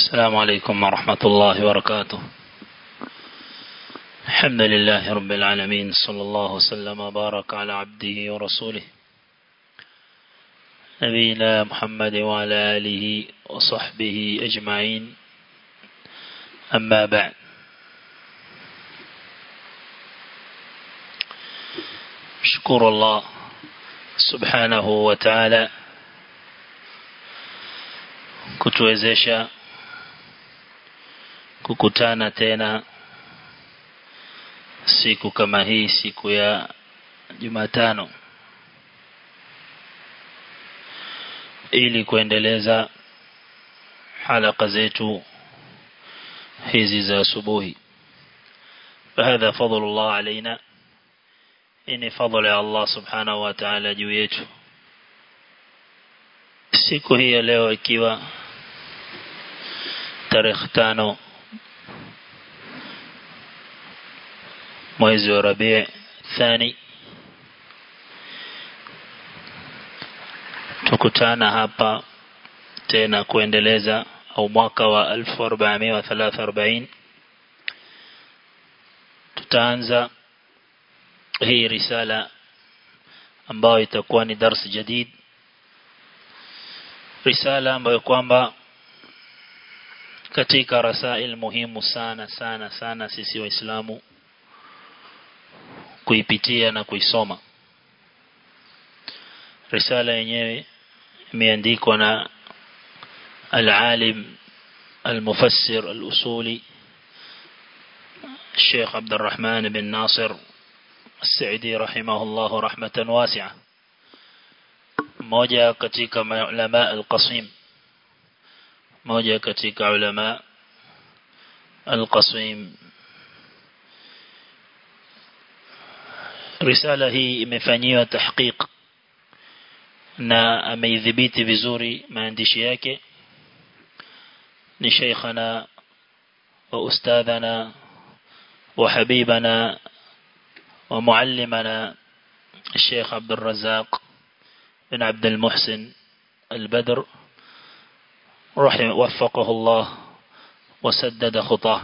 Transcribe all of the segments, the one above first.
السلام عليكم ورحمة الله وبركاته الحمد لله رب العالمين صلى الله وسلم وبارك على عبده ورسوله نبينا محمد وعلى آله وصحبه أجمعين أما بعد شكر الله سبحانه وتعالى kutuwezesha kukutana tena siku kama hii siku ya Jumatano ili kuendeleza halaka zetu hizi za asubuhi فهذا فضل الله علينا ini fadhila ya Allah subhanahu wa ta'ala juu yetu siku hii ya leo ikiwa tarehe tano mwezi wa Rabi' thani tukutana hapa tena kuendeleza au mwaka wa 1443 tutaanza hii risala ambayo itakuwa ni darsi jadid risala ambayo kwamba katika rasail muhimu sana sana sana sisi waislamu kuipitia na kuisoma risala yenyewe imeandikwa na al-alim al-mufassir al-usuli الشيخ عبد الرحمن بن ناصر السعدي رحمه الله رحمة واسعة moja katika ulama al-Qasim moja katika ulama al-Qasim risala hii imefanyiwa tahqiq na ameidhibiti vizuri maandishi yake ni sheikhana wa ustadhana wa habibana wa muallimana الشيخ عبد الرزاق بن عبد المحسن البدر رحمه وفقه الله وسدد خطاه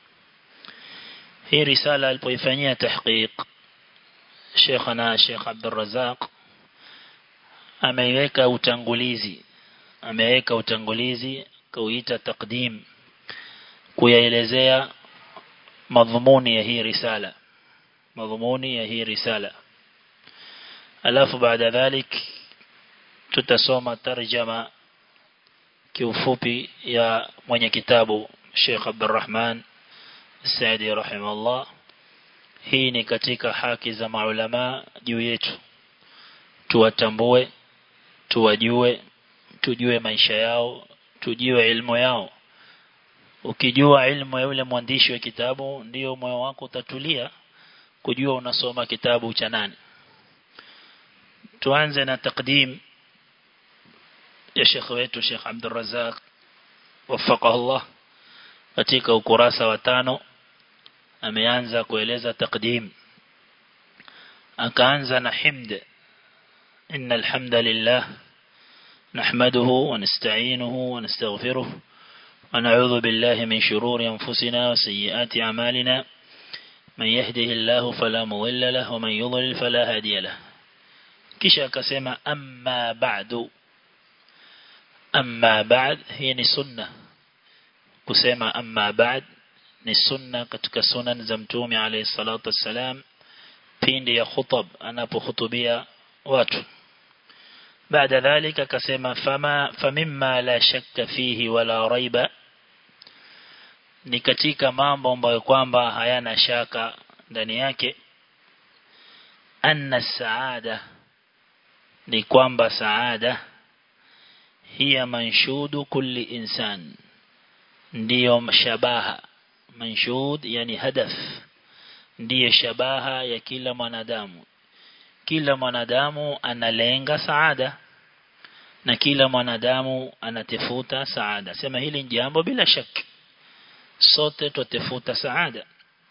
هي رسالة البويفانية تحقيق شيخنا الشيخ عبد الرزاق ameweka utangulizi ameweka utangulizi kuita takdim kuyaelezea madhumuni ya hii risala madhumuni ya hii risala alafu baada dhalik tutasoma tarjama kiufupi ya mwenye kitabu Sheikh Abdurrahman Saidi rahimahullah hii ni katika haki za maulama juu yetu tuwatambue tuwajue tujue maisha yao tujue ilmu yao ukijua ilmu ya yule mwandishi wa kitabu ndio moyo wako utatulia kujua unasoma kitabu cha nani tuanze na takdim ya Sheikh wetu Sheikh Abdul Razak wafaqahu Allah katika ukurasa wa tano ameanza kueleza takdim akaanza na himd إن الحمد لله نحمده ونستعينه ونستغفره ونعوذ بالله من شرور أنفسنا وسيئات أعمالنا من يهده الله فلا مضل له ومن يضلل فلا هادي له kisha akasema amma ba'du amma ba'd hii ni sunna kusema amma ba'd ni sunna katika sunan za mtume alayhi salatu wassalam pindi ya khutab anapohutubia watu baada dhalika akasema fama famimma la shakka fihi wala raiba ni katika mambo ambayo kwamba hayana shaka ndani yake anna saada ni kwamba saada hiya manshudu kulli insan ndiyo shabaha manshud yani hadaf ndiyo shabaha ya kila mwanadamu kila mwanadamu analenga saada na kila mwanadamu anatafuta saada sema hili ni jambo bila shaka sote tutafuta saada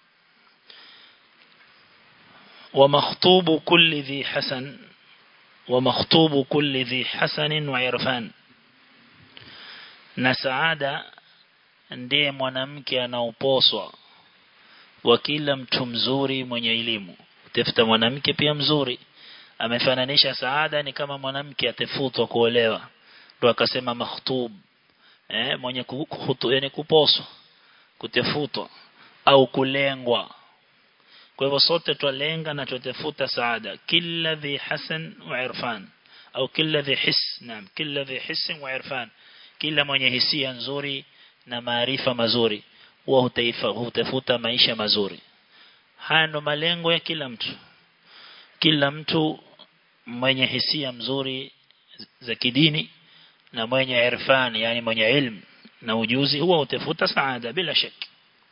ومخطوب كل ذي حسن ومخطوب كل ذي حسن وعرفان na saada ndiye mwanamke anaoposwa wa kila mtu mzuri mwenye elimu utafuta mwanamke pia mzuri amefananisha saada ni kama mwanamke atafutwa kuolewa ndo akasema makhtub eh mwenye kuhutu yani kuposwa kutafutwa au kulengwa kwa hivyo sote twalenga na tutafuta saada kila dhi hasan wa irfan au kila dhi his naam kila dhi his wa irfan kila mwenye hisia nzuri na maarifa mazuri huwa hutaifa hutafuta maisha mazuri haya ndo malengo ya kila mtu kila mtu mwenye hisia mzuri za kidini na mwenye irfan yani mwenye ilmu na ujuzi huwa utafuta saada bila shaki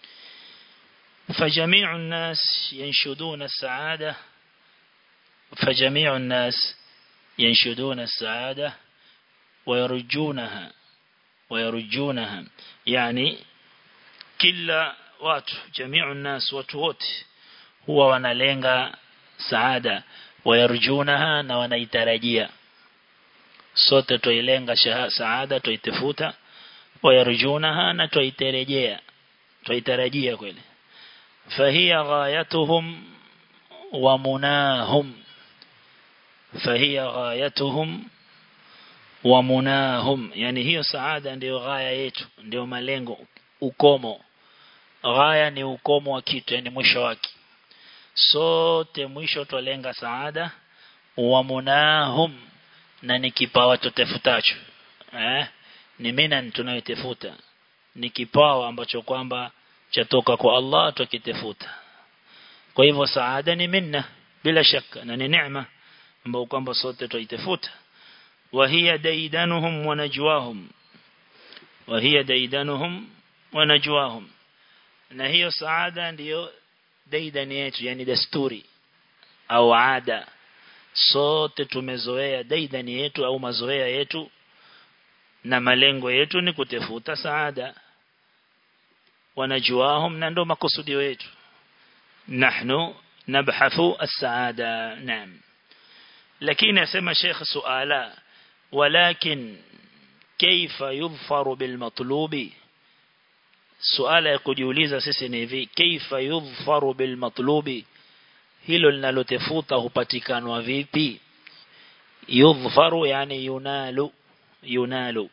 فجميع الناس ينشدون السعادة فجميع الناس ينشدون السعادة ويرجونها ويرجونها يعني كل watu جميع الناس watu wote huwa wanalenga saada wayarjunaha na wanaitarajia sote tuilenga saada tuitafuta wayarjunaha na tuitarejea tuitarajia kweli فهي غايتهم ومناهم فهي غايتهم ومناهم يعني hiyo saada ndio ghaya yetu ndio malengo ukomo ghaya ni ukomo wa kitu yani mwisho wake sote mwisho twalenga saada wa munahum na ni kipawa tutafutacho eh ni mina tunayotafuta ni kipawa ambacho kwamba chatoka kwa Allah tukitafuta kwa hivyo saada ni minna bila shaka na ni neema ambayo kwamba sote tuitafuta wa hiya daidanuhum wa najwahum wa hiya daidanuhum wa najwahum na hiyo saada ndiyo daidani yetu yani desturi au ada sote tumezoea daidani yetu au mazoea yetu na malengo yetu ni kutafuta saada wanajuahum na ndo makusudio yetu nahnu nabhathu as-saada naam lakini asema Sheikh suala walakin kaifa yudhfaru bil matlubi suala ya kujiuliza sisi ni hivi kaifa yudhfaru bil matlubi hilo linalotafuta hupatikanwa vipi yudhfaru yani yunalu yunalu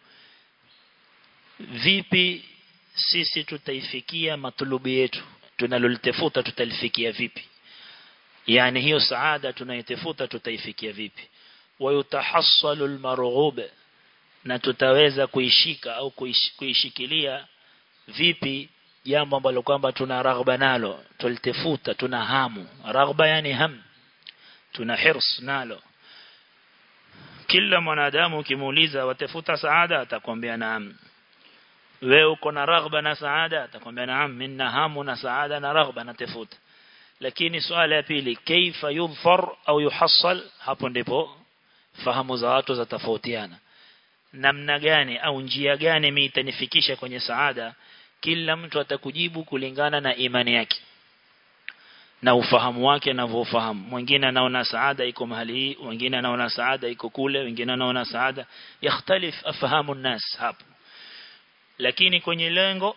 vipi sisi tutaifikia matlubi yetu tunalolitafuta tutalifikia vipi yani hiyo saada tunayotafuta tutaifikia vipi wayutahassalu almarghub na tutaweza kuishika au kuish, kuishikilia vipi jambo ambalo kwamba tuna raghba nalo tulitafuta tuna hamu raghba yani ham tuna hirs nalo kila mwanadamu ukimuuliza watafuta saada atakwambia naam wewe uko na raghba na saada atakwambia naam minna hamu na saada na raghba na tafuta lakini swala ya pili kaifa yudhfar au yuhassal hapo ndipo fahamu za watu zatofautiana namna gani au njia gani mimi itanifikisha kwenye saada kila mtu atakujibu kulingana na imani yake na ufahamu wake anavyofahamu mwingine anaona saada iko mahali hii mwingine anaona saada iko kule wengine anaona saada yakhtalif afahamu nas hapo lakini kwenye lengo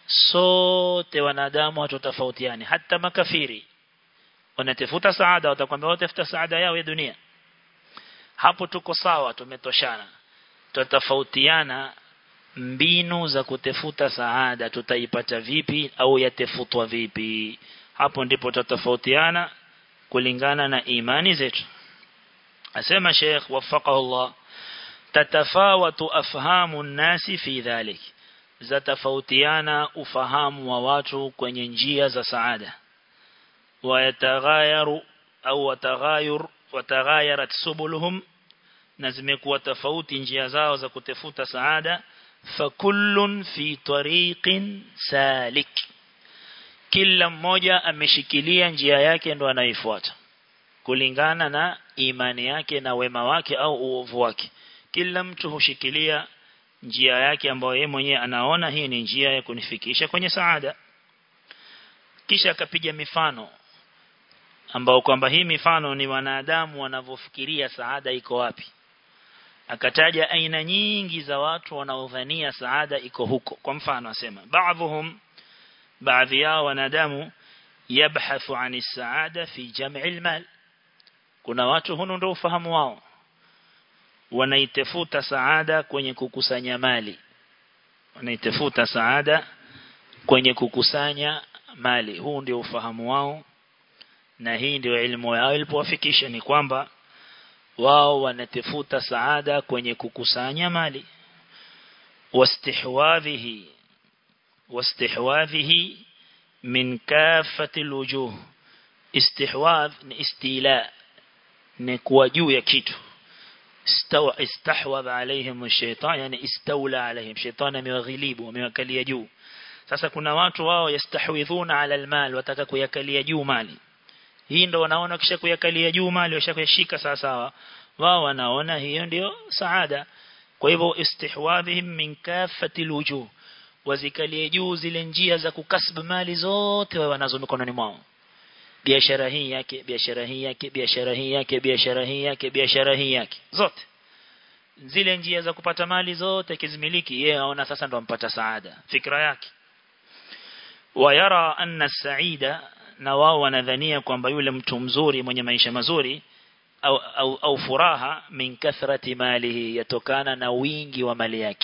sote wanadamu hatotofautiani hata makafiri wanatafuta saada watakwambia watafuta saada yao ya dunia hapo tuko sawa tumetoshana tutatofautiana mbinu za kutafuta saada tutaipata vipi au yatafutwa vipi hapo ndipo tutatofautiana kulingana na imani zetu asema Sheikh wafaqahu Allah tatafawatu afhamu nasi fi dhalik zatafautiana ufahamu wa watu kwenye njia za saada wayataghayaru au wataghayur wataghayarat subuluhum na zimekuwa tofauti njia zao za kutafuta saada fakullun fi tariqin salik kila mmoja ameshikilia njia yake ndo anaifuata kulingana na imani yake na wema wake au uovu wake kila mtu hushikilia njia yake ambayo yeye mwenyewe anaona hii ni njia ya kunifikisha kwenye saada kisha akapiga mifano ambao kwamba hii mifano ni wanadamu wanavyofikiria saada iko wapi akataja aina nyingi za watu wanaodhania saada iko huko kwa mfano asema baadhum baadhi yao wanadamu yabhathu ani saada fi jam'i almal kuna watu huno ndio ufahamu wao wanaitafuta saada kwenye kukusanya mali wanaitafuta saada kwenye kukusanya mali huu ndio ufahamu wao na hii ndio elimu yao ilipowafikisha ni kwamba wao wanatafuta saada kwenye kukusanya mali wastihwadhihi wastihwadhihi min kafati alwujuh istihwadh ni istila ni kuwa juu ya kitu استوى استحوذ عليهم الشيطان يعني استولى عليهم شيطان amewaghilibu amewakalia juu sasa kuna watu wao yastahwidhuna ala almal wataka kuyakalia juu mali hii ndo wanaona kisha kuyakalia juu mali washakuyashika sawa sawa wao wanaona hiyo ndio saada kwa hivyo istihwadhihim min kafati alwujuh wazikalie juu zile njia za kukasbu mali zote wao wanazo mikononi mwao biashara hii yake biashara hii yake biashara hii yake biashara hii yake biashara hii yake zote zile njia za kupata mali zote kizimiliki yeye aona sasa ndo ampata saada fikra yake wayara anna saida na wao wanadhania kwamba yule mtu mzuri mwenye maisha mazuri au, au, au furaha min kathrati malihi yatokana na wingi wa mali yake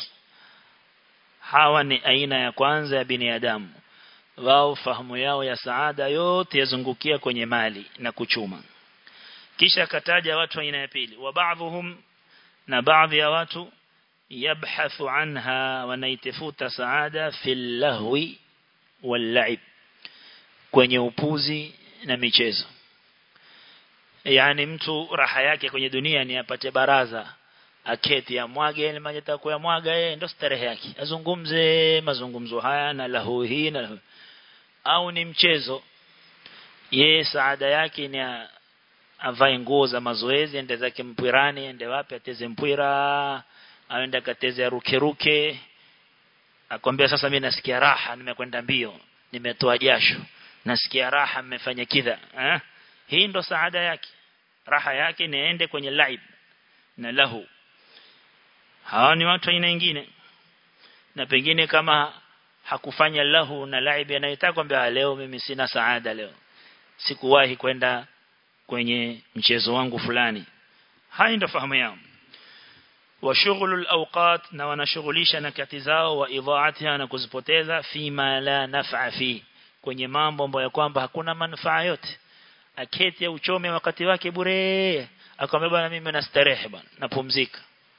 hawa ni aina ya kwanza ya binadamu wao fahamu yao ya saada yote yazungukia kwenye mali na kuchuma kisha akataja watu aina ya pili wa baadhuhum na baadhi ya watu yabhathu anha wanaitafuta saada fil lahwi wal la'ib kwenye upuzi na michezo yani mtu raha yake kwenye dunia ni apate baraza aketi ya mwage ile maji ya mwaga yeye ndo starehe yake azungumze mazungumzo haya na lahu hii na lahu. au ni mchezo yeye saada yake ni avae nguo za mazoezi ende zake mpirani ende wapi ateze mpira aende akateze ruke ruke akwambia sasa mimi nasikia raha nimekwenda mbio nimetoa jasho nasikia raha mmefanya kidha eh? hii ndo saada yake raha yake niende kwenye laib na lahu hawa ni watu aina nyingine na pengine kama hakufanya lahu na laib anayetaka kwamba leo mimi sina saada leo sikuwahi kwenda kwenye mchezo wangu fulani hai ndo fahamu yao wa shughulul awqat na wanashughulisha na kati zao wa idhaatiha na kuzipoteza fima la naf'a fi kwenye mambo ambayo kwamba hakuna manufaa yote aketi au uchome wakati wake bure akamwambia bwana mimi nastarehe bwana napumzika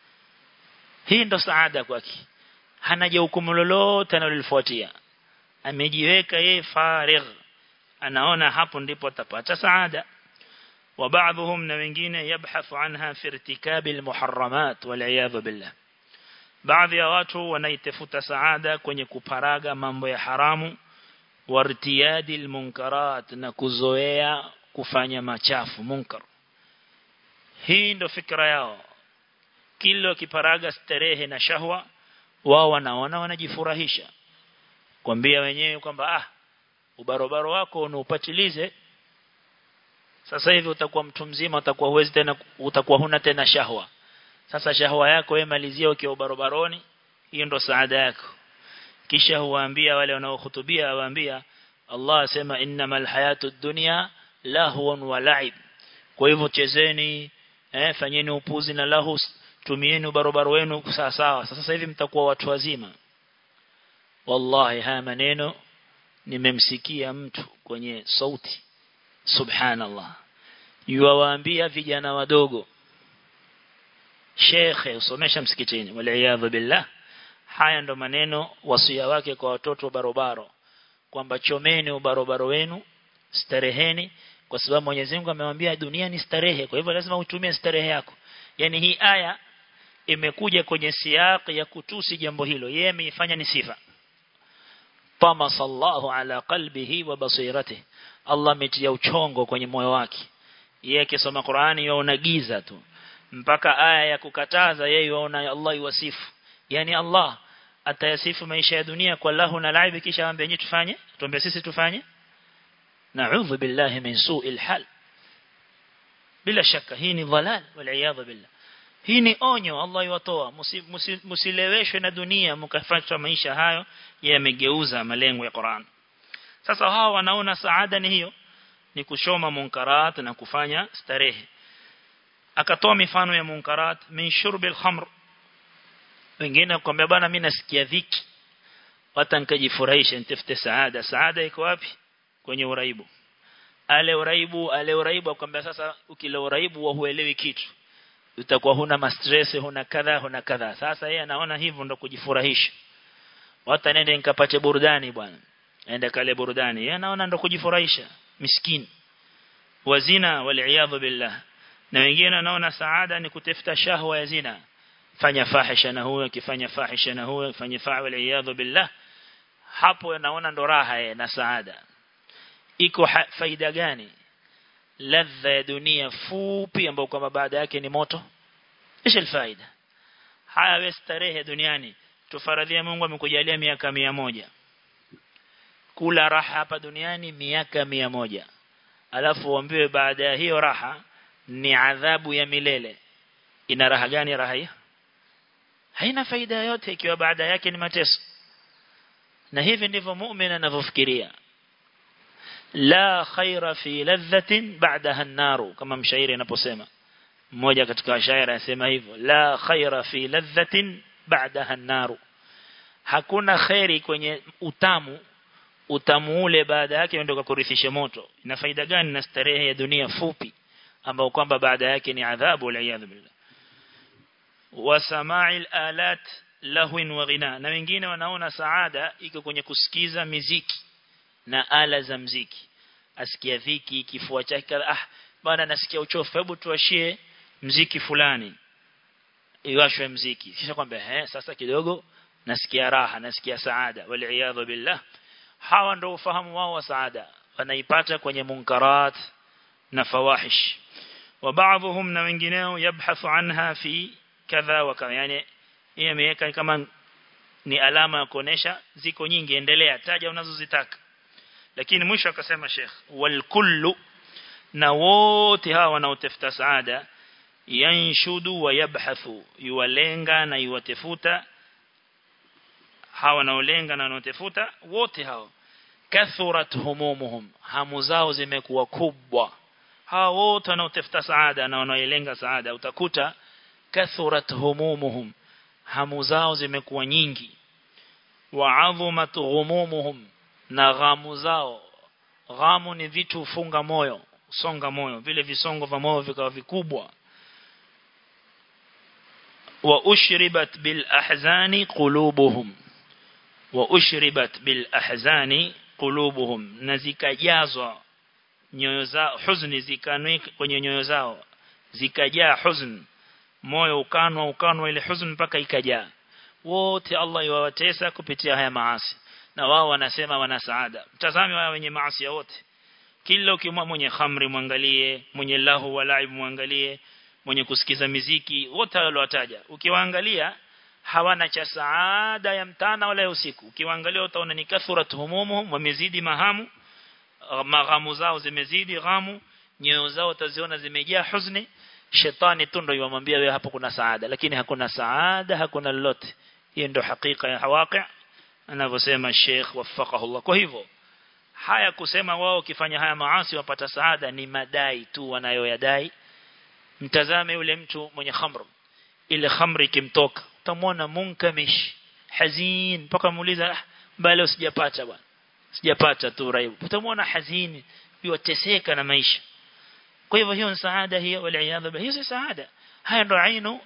hii ndo saada kwake hana jukumu lolote analolifuatia amejiweka yeye farigh anaona hapo ndipo atapata saada وبعضهم na wengine yabhathu anha fi irtikabi almuharramat wal billah baadhi ya watu wanaitafuta saada kwenye kuparaga mambo ya haramu wartiyadi almunkarat na kuzoea kufanya machafu munkar hii ndo fikra yao kila kiparaga starehe na shahwa wao wanaona wanajifurahisha kwambia wenyewe kwamba ah ubarobaro wako unaupatilize sasa hivi utakuwa mtu mzima utakuwa huwezi tena utakuwa huna tena shahwa sasa shahwa yako wewe malizia ukiwa barobaroni hiyo ndo saada yako kisha huwaambia wale wanaohutubia waambia Allah asema innamal hayatud dunya lahwan wa la'ib kwa hivyo chezeni eh fanyeni upuzi na lahu tumieni barobaro wenu sawa sawa sasa hivi mtakuwa watu wazima wallahi haya maneno nimemsikia mtu kwenye sauti subhanallah yuwaambia vijana wadogo shekhe usomesha msikitini waliaadha billah haya ndo maneno wasia wake kwa watoto barobaro kwamba chomeni ubarobaro wenu stareheni kwa sababu Mwenyezi Mungu amemwambia dunia ni starehe kwa hivyo lazima utumie starehe yako yani hii aya imekuja kwenye siyaq ya kutusi jambo hilo yeye ameifanya ni sifa tamasallahu ala qalbihi wa basiratihi Allah ametia uchongo kwenye moyo wake yeye akisoma Qur'ani yaona giza tu mpaka aya ya kukataza yeye yaona Allah yuwasifu yani Allah atayasifu maisha ya dunia kwa lahu na laibi kisha aambie nyinyi tufanye tuambie sisi tufanye na'udhu billahi min su'il hal bila shaka hii ni dhalal wal billah hii ni onyo Allah iwatoa msileweshwe na dunia mkafuata maisha hayo yamegeuza malengo ya Qur'an sasa hawa wanaona saada ni hiyo ni kushoma munkarat na kufanya starehe akatoa mifano ya munkarat min shurbil khamr wengine kwambia bana mimi nasikia dhiki hata nikajifurahisha nitafute saada saada iko wapi kwenye uraibu ale uraibu ale uraibu akwambia sasa ukila uraibu wa huelewi kitu utakuwa huna mastress huna kadha huna kadha sasa yeye anaona hivyo ndo kujifurahisha hata nende nikapate burudani bwana ende kale burudani yeye anaona ndo kujifurahisha miskini wazina wal billah na wengine wanaona saada ni kutafuta shahwa ya zina fanya fahisha na huyo akifanya fahisha na huyo fanya fa'al billah hapo naona ndo raha ye na saada iko faida gani ladha ya dunia fupi ambayo kwamba baada yake ni moto isha faida haya wewe starehe duniani tufaradhia Mungu amekujalia miaka mia moja kula raha hapa duniani miaka mia moja alafu uambiwe baada ya hiyo raha ni adhabu ya milele ina raha gani raha hiyo haina faida yote ikiwa baada yake ni mateso na hivi ndivyo muumini anavyofikiria la khaira fi ladhatin ba'daha an-nar kama mshairi anaposema mmoja katika washairi anasema hivyo la khaira fi ladhatin ba'daha an-nar hakuna khairi kwenye utamu utamu ule baada yake ndio kurithisha moto ina faida gani na starehe ya dunia fupi ambao kwamba baada yake ni adhabu la billah wa sama'il alat lahwin wa ghina na wengine wanaona saada iko kwenye kusikiza miziki na ala za mziki asikia dhiki kifua chake ah bana nasikia uchofu hebu tuashie mziki fulani iwashwe mziki kisha kwamba eh sasa kidogo nasikia raha nasikia saada wal billah hawa ndio ufahamu wao wa saada wanaipata kwenye munkarat na fawahish wa baadhum na wengineo yabhathu anha fi kadha wa kadha yani yeye ameweka kama ni alama ya kuonesha ziko nyingi endelea taja unazozitaka lakini mwisho akasema Sheikh wal kullu na wote hawa wanaotafuta saada yanshudu wa yabhathu yuwalenga na yuwatafuta hawa wanaolenga na wanaotafuta wote hao kathurat humumuhum hamu zao zimekuwa kubwa hawa wote wanaotafuta saada na wanaolenga saada utakuta kathurat humumuhum hamu zao zimekuwa nyingi wa adhumat ghumumuhum na ghamu zao ghamu ni vitu ufunga moyo songa moyo vile visongo vya moyo vikawa vikubwa wa ushribat bil ahzani qulubuhum wa ushribat bil ahzani qulubuhum na zikajazwa nyoyo zao huzuni zikanwe kwenye nyoyo zao zikajaa huzuni moyo ukanwa ukanwa ile huzuni mpaka ikajaa wote Allah yuwatesa kupitia haya maasi na wao wanasema wana saada mtazame wao wenye maasi wote kila ukimwa mwenye khamri mwangalie mwenye lahu walaib mwangalie mwenye kusikiza miziki wote waliowataja ukiwaangalia hawana cha saada ya mtana wala ya usiku ukiwaangalia utaona ni kathurat humumuhum wamezidi mahamu maghamu zao zimezidi ghamu nyoyo zao utaziona zimejaa huzuni shetani tu ndio yamwambia wewe hapo kuna saada lakini hakuna saada hakuna lolote hiyo ndio hakika ya hawaqi anavyosema Sheikh wafaqahullah kwa hivyo haya kusema wao ukifanya haya maasi wapata saada ni madai tu wanayoyadai mtazame yule mtu mwenye khamr ile khamri kimtoka utamwona munkamish hazin mpaka muuliza ah, bali usijapata bwana sijapata tu raibu utamwona hazini yoteseka na maisha kwa hivyo hiyo ni saada hiyo waliaadha hiyo si saada haya ndo ainu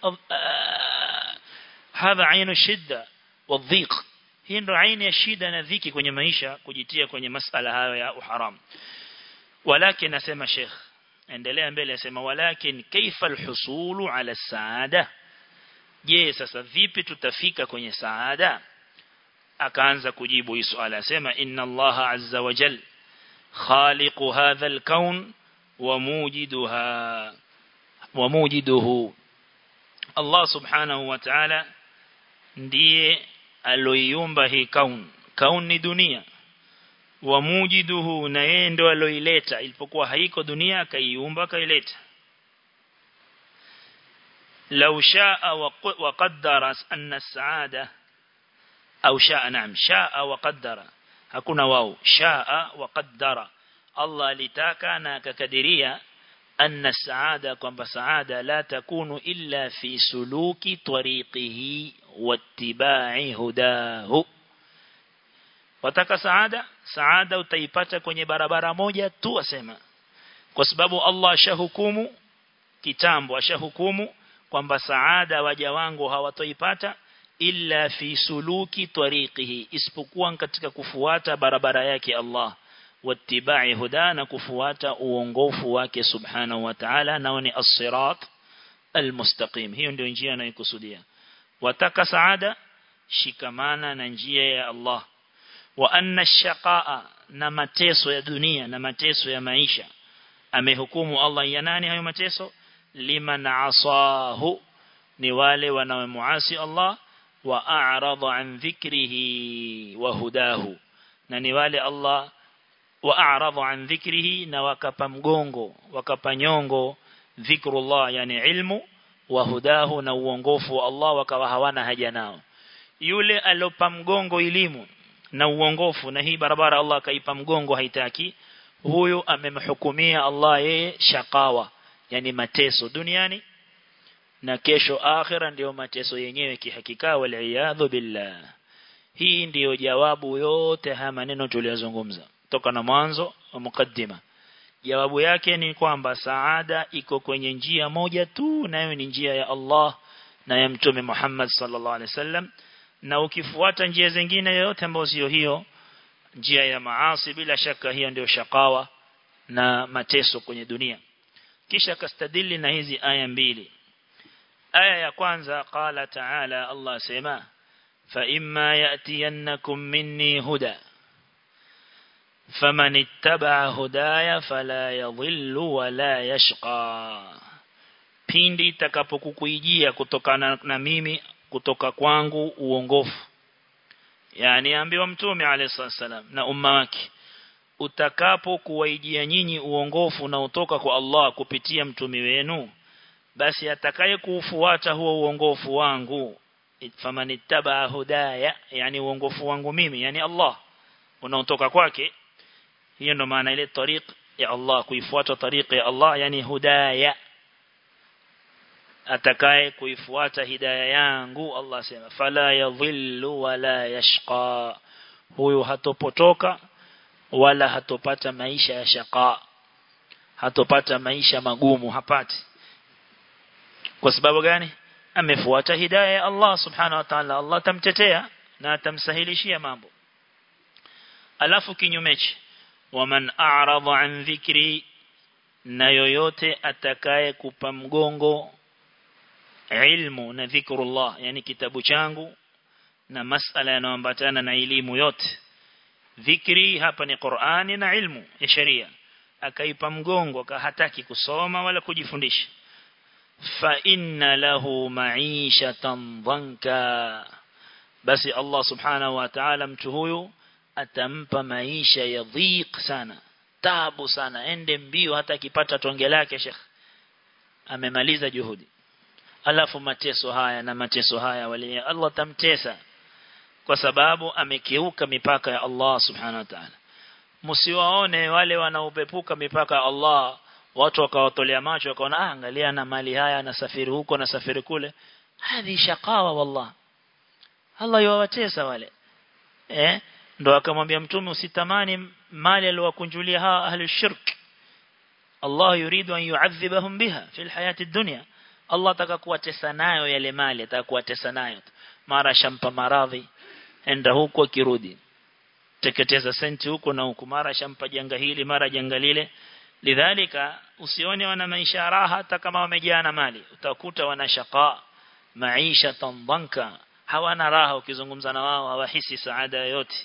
hadha ainu shidda wadhiq hii ndo aini ya shida na dhiki kwenye maisha kujitia kwenye masala hayo ya uharam walakin nasema sheikh endelea mbele asema walakin kaifa alhusulu ala saada je sasa vipi tutafika kwenye saada akaanza kujibu hii swali asema inna Allah azza wa jal khaliqu hadha alkaun wa mujiduha wa mujiduhu Allah subhanahu wa ta'ala ndiye aloiumba hii kaun kaun ni dunia wa mujiduhu na yeye ndo aloileta ilipokuwa haiko dunia akaiumba akaileta لو شاء وقدر أن السعادة أو شاء نعم شاء وقدر hakuna wao shaa wa qaddara Allah alitaka na akakadiria anna saada kwamba saada la takunu illa fi suluki tariqihi wattiba'i hudahu wataka saada saada utaipata kwenye barabara moja tu asema kwa sababu Allah ashahukumu kitambo ashahukumu kwamba saada waja wangu hawatoipata illa fi suluki tariqihi isipokuwa katika kufuata barabara yake Allah wattibai huda na kufuata uongofu wake subhanahu wa ta'ala nao ni as-sirat al-mustaqim hiyo ndio njia anayokusudia wataka saada shikamana na njia ya Allah wa anna shaqaa na mateso ya dunia na mateso ya maisha amehukumu Allah ya nani hayo mateso liman asahu ni wale wanaomuasi Allah wa a'rada an dhikrihi wa hudahu na ni wale Allah wa a'rada an dhikrihi na wakapa mgongo wakapa nyongo dhikrullah yani ilmu wa hudahu na uongofu wa Allah wakawa hawana haja nao yule alopa mgongo elimu na uongofu na hii barabara Allah akaipa mgongo haitaki huyo amemhukumia Allah yeye shakawa yani mateso duniani na kesho akhira ndiyo mateso yenyewe kihakika wal billah hii ndiyo jawabu yote haya maneno tuliyozungumza toka na mwanzo wa mukaddima jawabu yake ni kwamba saada iko kwenye njia moja tu nayo ni njia ya Allah na ya mtume Muhammad sallallahu alaihi wasallam na ukifuata njia zingine yote ambazo sio hiyo njia ya maasi bila shaka hiyo ndio shakawa na mateso kwenye dunia kisha kastadili na hizi aya mbili aya ya kwanza qala ta'ala Allah sema fa imma yatiyannakum minni huda faman ittaba hudaya fala yadhillu wala yashqa pindi itakapokukuijia kutokana na mimi kutoka kwangu uongofu yani ambiwa mtume alayhi salam na umma wake utakapo kuwaijia nyinyi uongofu na utoka kwa Allah kupitia mtume wenu basi atakaye kuufuata huo uongofu wangu famanittaba hudaya yani uongofu wangu mimi yani Allah unaotoka kwake hiyo ndo maana ile tariq ya Allah kuifuata tariq ya Allah yani hudaya atakaye kuifuata hidayah yangu Allah sema fala yadhillu wala yashqa huyu hatopotoka wala hatopata maisha ya shaqa hatopata maisha magumu hapati kwa sababu gani amefuata hidayah ya Allah subhanahu wa ta'ala Allah tamtetea na atamsahilishia mambo alafu kinyumeche waman a'rada an dhikri na yoyote atakaye kupa mgongo ilmu na dhikrullah yani kitabu changu na masala yanayoambatana na elimu yote dhikri hapa ni Qur'ani na ilmu ya sharia akaipa mgongo hataki kusoma wala kujifundisha fa inna lahu ma'ishatan dhanka basi Allah subhanahu wa ta'ala mtu huyu atampa maisha ya dhiq sana tabu sana ende mbio hata akipata tonge lake Sheikh amemaliza juhudi alafu mateso haya na mateso haya wali Allah tamtesa kwa sababu amekiuka mipaka ya Allah subhanahu wa ta'ala msiwaone wale wanaopepuka mipaka ya Allah watu wakawatolea macho wakaona ah angalia na mali haya na safiri huko na safiri kule hadi shakawa wallah Allah yuwatesa wale eh ndo akamwambia mtume usitamani mali aliyowakunjulia hawa ahli shirk Allah yuridu an yu'adhibahum biha fi alhayati ad-dunya Allah ataka kuwatesa nayo yale mali ataka kuwatesa nayo mara shampa maradhi enda huko kirudi teketeza senti huko na huko mara shampa janga hili mara janga lile lidhalika usione wana maisha raha hata kama wamejaa na mali utakuta wana shaqa maisha tambanka hawana raha ukizungumza na wao hawahisi saada yoyote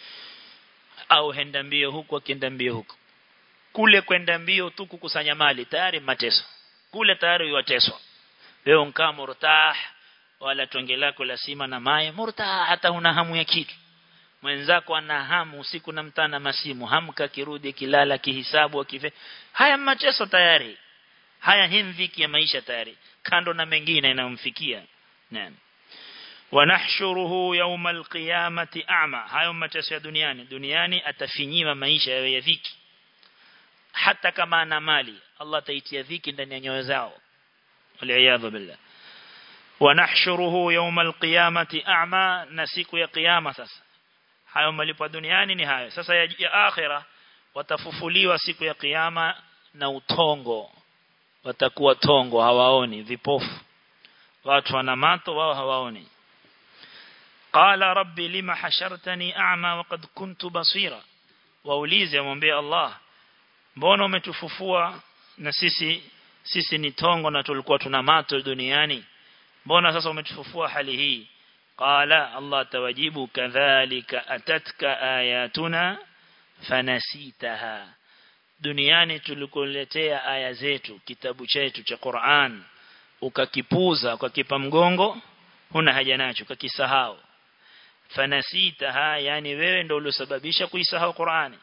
au henda mbio huko akienda mbio huko kule kwenda mbio tu kukusanya mali tayari mateso kule tayari yuwateswa leo nkaa murtah wala tonge lako la sima na maye murtah hata una hamu ya kitu mwenzako ana hamu usiku na mtana masimu hamka kirudi kilala kihisabu akife haya mateso tayari haya himviki ya maisha tayari kando na mengine inayomfikia naam wanahshuruhu yawm alqiyamati a'ma hayo mateso ya duniani duniani atafinyiwa maisha ya dhiki hata kama ana mali Allah ataitia dhiki ndani ya nyoyo zao waliyadhu billah wanahshuruhu yawm alqiyamati a'ma na siku ya kiyama sasa hayo malipo duniani ni hayo sasa ya, ya akhira watafufuliwa siku ya kiyama na utongo watakuwa tongo hawaoni vipofu watu wana mato wao hawaoni qala rabbi lima hashartani a'ma waqad kuntu basira waulize amwambie Allah mbona umetufufua na sisi sisi ni tongo na tulikuwa tuna mato duniani mbona sasa umetufufua hali hii qala Allah tawajibu kadhalika atatka ayatuna fanasitaha duniani tulikuletea aya zetu kitabu chetu cha Qur'an ukakipuza ukakipa mgongo huna haja nacho ukakisahau fanasitaha yani wewe ndio uliosababisha kuisahau Qur'ani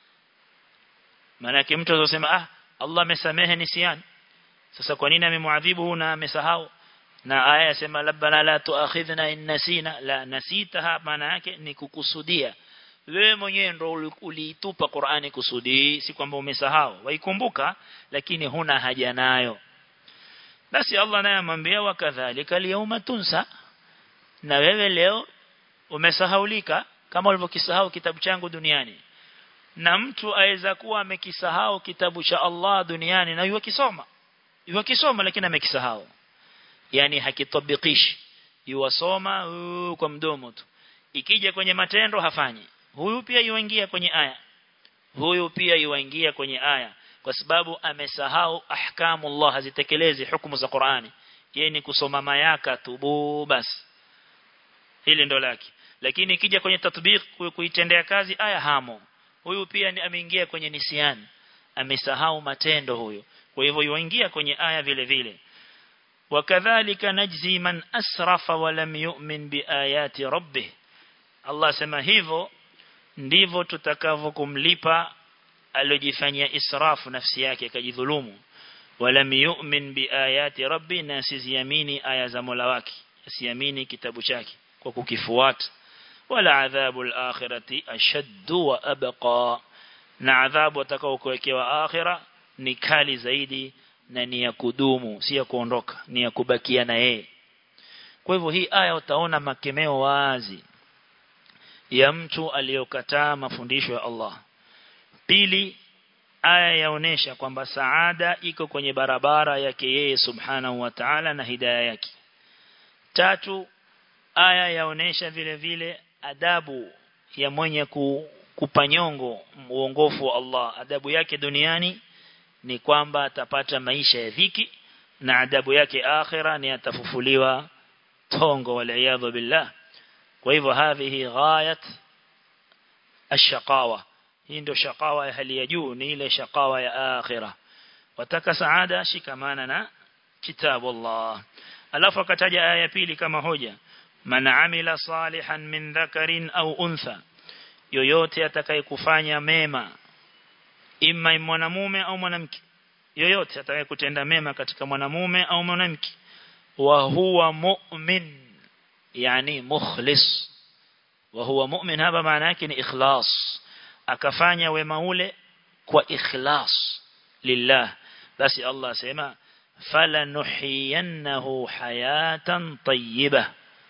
maana mtu azosema ah Allah amesamehe nisiani sasa kwa nini amemwadhibu na amesahau na aya yasema rabbana la tuakhidhna in nasina la nasitaha maana yake ni kukusudia wewe mwenyewe ndo uliitupa Qur'ani kusudi si kwamba umesahau waikumbuka lakini huna haja nayo basi Allah naye amwambia wakadhalika liyawma tunsa na wewe leo umesahaulika kama ulivyokisahau kitabu changu duniani na mtu aweza kuwa amekisahau kitabu cha Allah duniani na yuwakisoma yuwakisoma lakini amekisahau yani hakitabikishi yuwasoma uh, kwa mdomo tu ikija kwenye matendo hafanyi huyu pia yuingia kwenye aya huyu pia yuingia kwenye aya kwa sababu amesahau ahkamu Allah hazitekelezi hukumu za Qur'ani yeye ni kusoma mayaka tu basi hili ndo lake lakini ikija kwenye tatbiq kuitendea kazi aya hamo huyu pia ni ameingia kwenye nisiani amesahau matendo huyo kwa hivyo yuingia kwenye aya vile vile wakadhalika najzi man asrafa wa lam yu'min biayati rabbih Allah sema hivyo ndivyo tutakavyokumlipa alojifanyia israfu nafsi yake akajidhulumu walam yu'min biayati rabbi na siziamini aya za Mola wake asiamini kitabu chake kwa kukifuata wala adhabu al-akhirati ashaddu wa abqa na adhabu atakaokuwekewa akhira ni kali zaidi na ni ya kudumu si ya kuondoka ni ya kubakia na yeye kwa hivyo hii aya utaona makemeo wazi ya mtu aliyokataa mafundisho ya Allah pili aya yaonesha kwamba saada iko kwenye barabara yake yeye subhanahu wa ta'ala na hidayah yake tatu aya yaonesha vile vile adabu ya mwenye kupanyongo uongofu wa Allah adabu yake duniani ni kwamba atapata maisha ya dhiki na adabu yake akhira ni atafufuliwa tongo wal billah kwa hivyo hadhihi ghayat ashqawa hii ndio shaqawa ya hali ya juu ni ile shaqawa ya akhira wataka saada shikamana na kitabu Allah alafu akataja aya ya pili kama hoja man amila salihan min dhakarin au untha yoyote atakayekufanya mema imma mwanamume au mwanamke yoyote atakayekutenda mema katika mwanamume au mwanamke wa huwa mu'min yani mukhlis wa huwa mu'min hapa maana yake ni ikhlas akafanya wema ule kwa ikhlas lillah basi Allah asema falanuhiyannahu hayatan tayyibah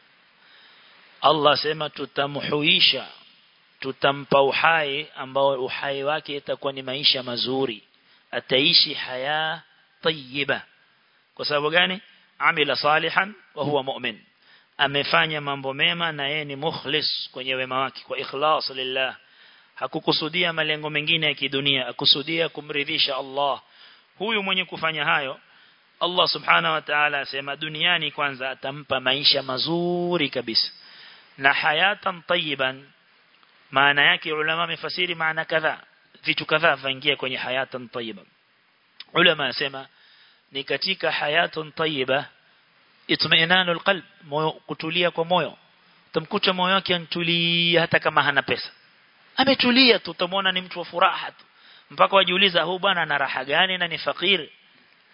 Allah sema tutamhuisha tutampa uhai ambao uhai wake itakuwa ni maisha mazuri ataishi haya tayyiba kwa sababu gani amila salihan wa huwa mu'min amefanya mambo mema na yeye ni mukhlis kwenye wema wake kwa ikhlas lillah hakukusudia malengo mengine ya kidunia akusudia kumridhisha Allah huyu mwenye kufanya hayo Allah subhanahu wa ta'ala asema duniani kwanza atampa maisha mazuri kabisa na hayatan tayyiban maana yake ulama wamefasiri maana kadhaa vitu kadhaa vaingia kwenye hayatan tayyiba ulama asema ni katika hayatun tayyiba itmainanul qalb moyo kutulia kwa moyo tamkuta moyo wake antulia hata kama hana pesa ametulia tu utamwona ni mtu wa furaha tu mpaka wajiuliza huu bwana ana raha gani na ni fakiri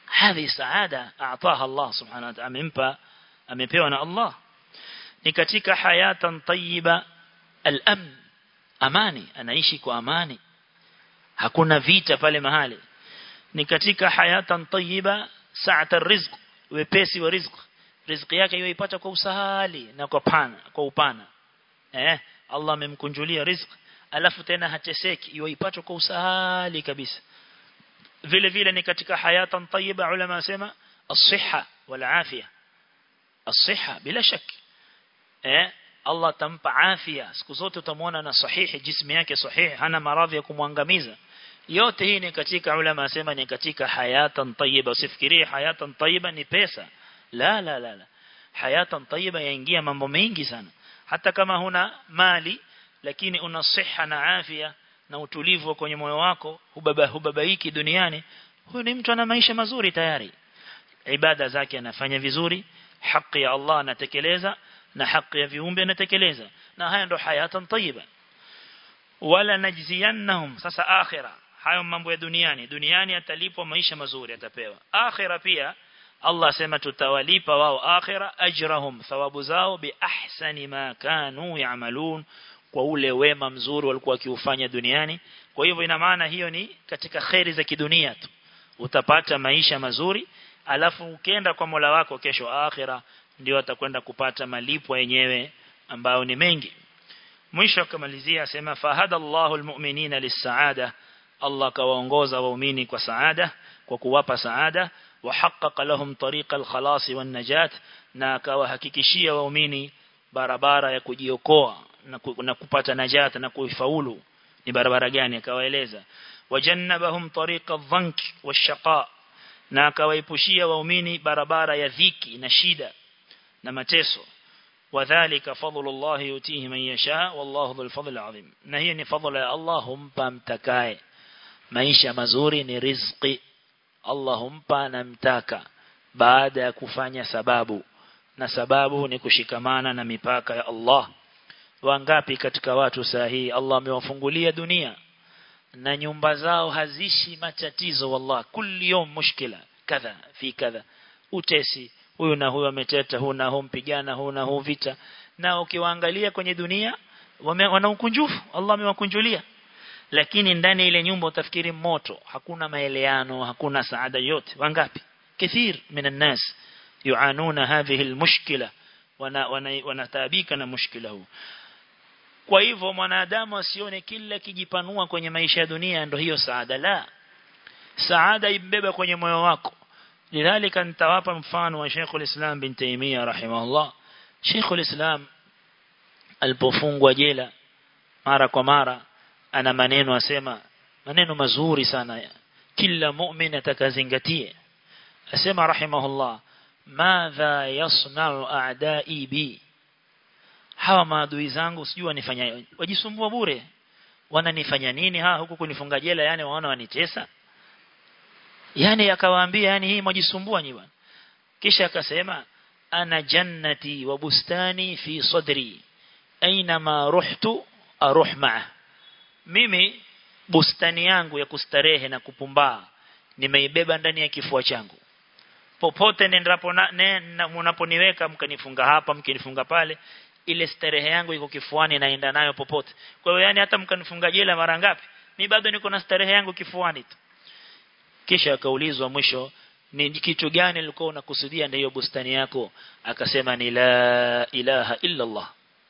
هذه سعادة أعطاها الله سبحانه وتعالى amempa amepewa na Allah ni katika hayatan tayyiba al-amn amani anaishi kwa amani hakuna vita pale mahali ni katika hayatan tayyiba sa'at ar-rizq wepesi wa rizq riziki yake yoipata kwa usahali na kwa pana kwa upana eh Allah amemkunjulia riziki alafu tena hateseki yoipata kwa usahali kabisa vile vile ni katika hayatan tayyiba ulama wasema as-sihha wal afia as-sihha bila shaki eh Allah tampa afya siku zote utamwona na sahihi jismu yake sahihi hana maradhi ya kumwangamiza yote hii ni katika ulama wasema ni katika hayatan tayyiba usifikirie hayatan tayyiba ni pesa la la la la hayatan tayyiba yaingia mambo mengi sana hata kama huna mali lakini una siha na afya na utulivu kwenye moyo wako hubaba hubabaiki duniani huyo ni mtu ana maisha mazuri tayari ibada zake anafanya vizuri haki ya Allah anatekeleza na haki ya viumbe anatekeleza na haya ndo hayatan tayyiba wala najziyannahum sasa akhira hayo mambo ya duniani duniani atalipwa maisha mazuri atapewa akhira pia Allah asema tutawalipa wao akhira ajrahum thawabu zao bi ahsani ma kanu ya'malun kwa ule wema mzuri walikuwa wakiufanya duniani kwa hivyo ina maana hiyo ni katika khairi za kidunia tu utapata maisha mazuri alafu ukienda kwa Mola wako kesho akhira ndio atakwenda kupata malipo yenyewe ambayo ni mengi mwisho akamalizia asema fahada Allahu almu'minina lis-sa'ada Allah kawaongoza waumini kwa saada kwa kuwapa saada وحقق لهم طريق الخلاص والنجاة na akawahakikishia waumini barabara ya kujiokoa na kupata najata na kuifaulu ni barabara gani akawaeleza wajannabahum tariqa dhank washaqa na akawaipushia waumini barabara ya dhiki na shida na mateso wadhālika fadlullah yutihi man yasha wallahu dhul fadl azim na hiyo ni fadhila ya Allah humpa mtakaye maisha mazuri ni riziki Allah humpa na mtaka baada ya kufanya sababu na sababu ni kushikamana na mipaka ya Allah wangapi katika watu sahihi Allah amewafungulia dunia na nyumba zao hazishi matatizo wallah kulli yom mushkila kadha fi kadha utesi huyu na huyu ameteta huyu na huyu mpigana huyu na huyu vita na ukiwaangalia kwenye dunia wana ukunjufu Allah amewakunjulia lakini ndani ile nyumba utafikiri moto hakuna maeleano hakuna saada yote wangapi كثير من الناس يعانون هذه المشكلة wanataabika na mushkila huu kwa hivyo mwanadamu asione kila kijipanua kwenye maisha ya dunia ndio hiyo saada la saada ibeba kwenye moyo wako lidhalika nitawapa mfano wa Sheikh al-Islam bin Taymiyyah rahimahullah Sheikh al-Islam alipofungwa jela mara kwa mara ana maneno asema maneno mazuri sana kila mu'min atakazingatie asema rahimahullah madha yasna'u a'da'i bi hawa maadui zangu sijui wanifanya wajisumbua bure wananifanya nini ha huku kunifunga jela yani waona wanitesa yani akawaambia yani hii mjisumbua nyi bwana kisha akasema ana jannati wa bustani fi sadri aina ma ruhtu aruh ma'a mimi bustani yangu ya kustarehe na kupumbaa nimeibeba ndani ya kifua changu popote nendapo na, ne, na mnaponiweka mkanifunga hapa mkinifunga pale ile starehe yangu iko kifuani naenda nayo popote kwa hiyo yani hata mkanifunga jela mara ngapi mimi bado niko na starehe yangu kifuani tu kisha akaulizwa mwisho ni kitu gani ulikuwa unakusudia ndio bustani yako akasema ni la ilaha illa Allah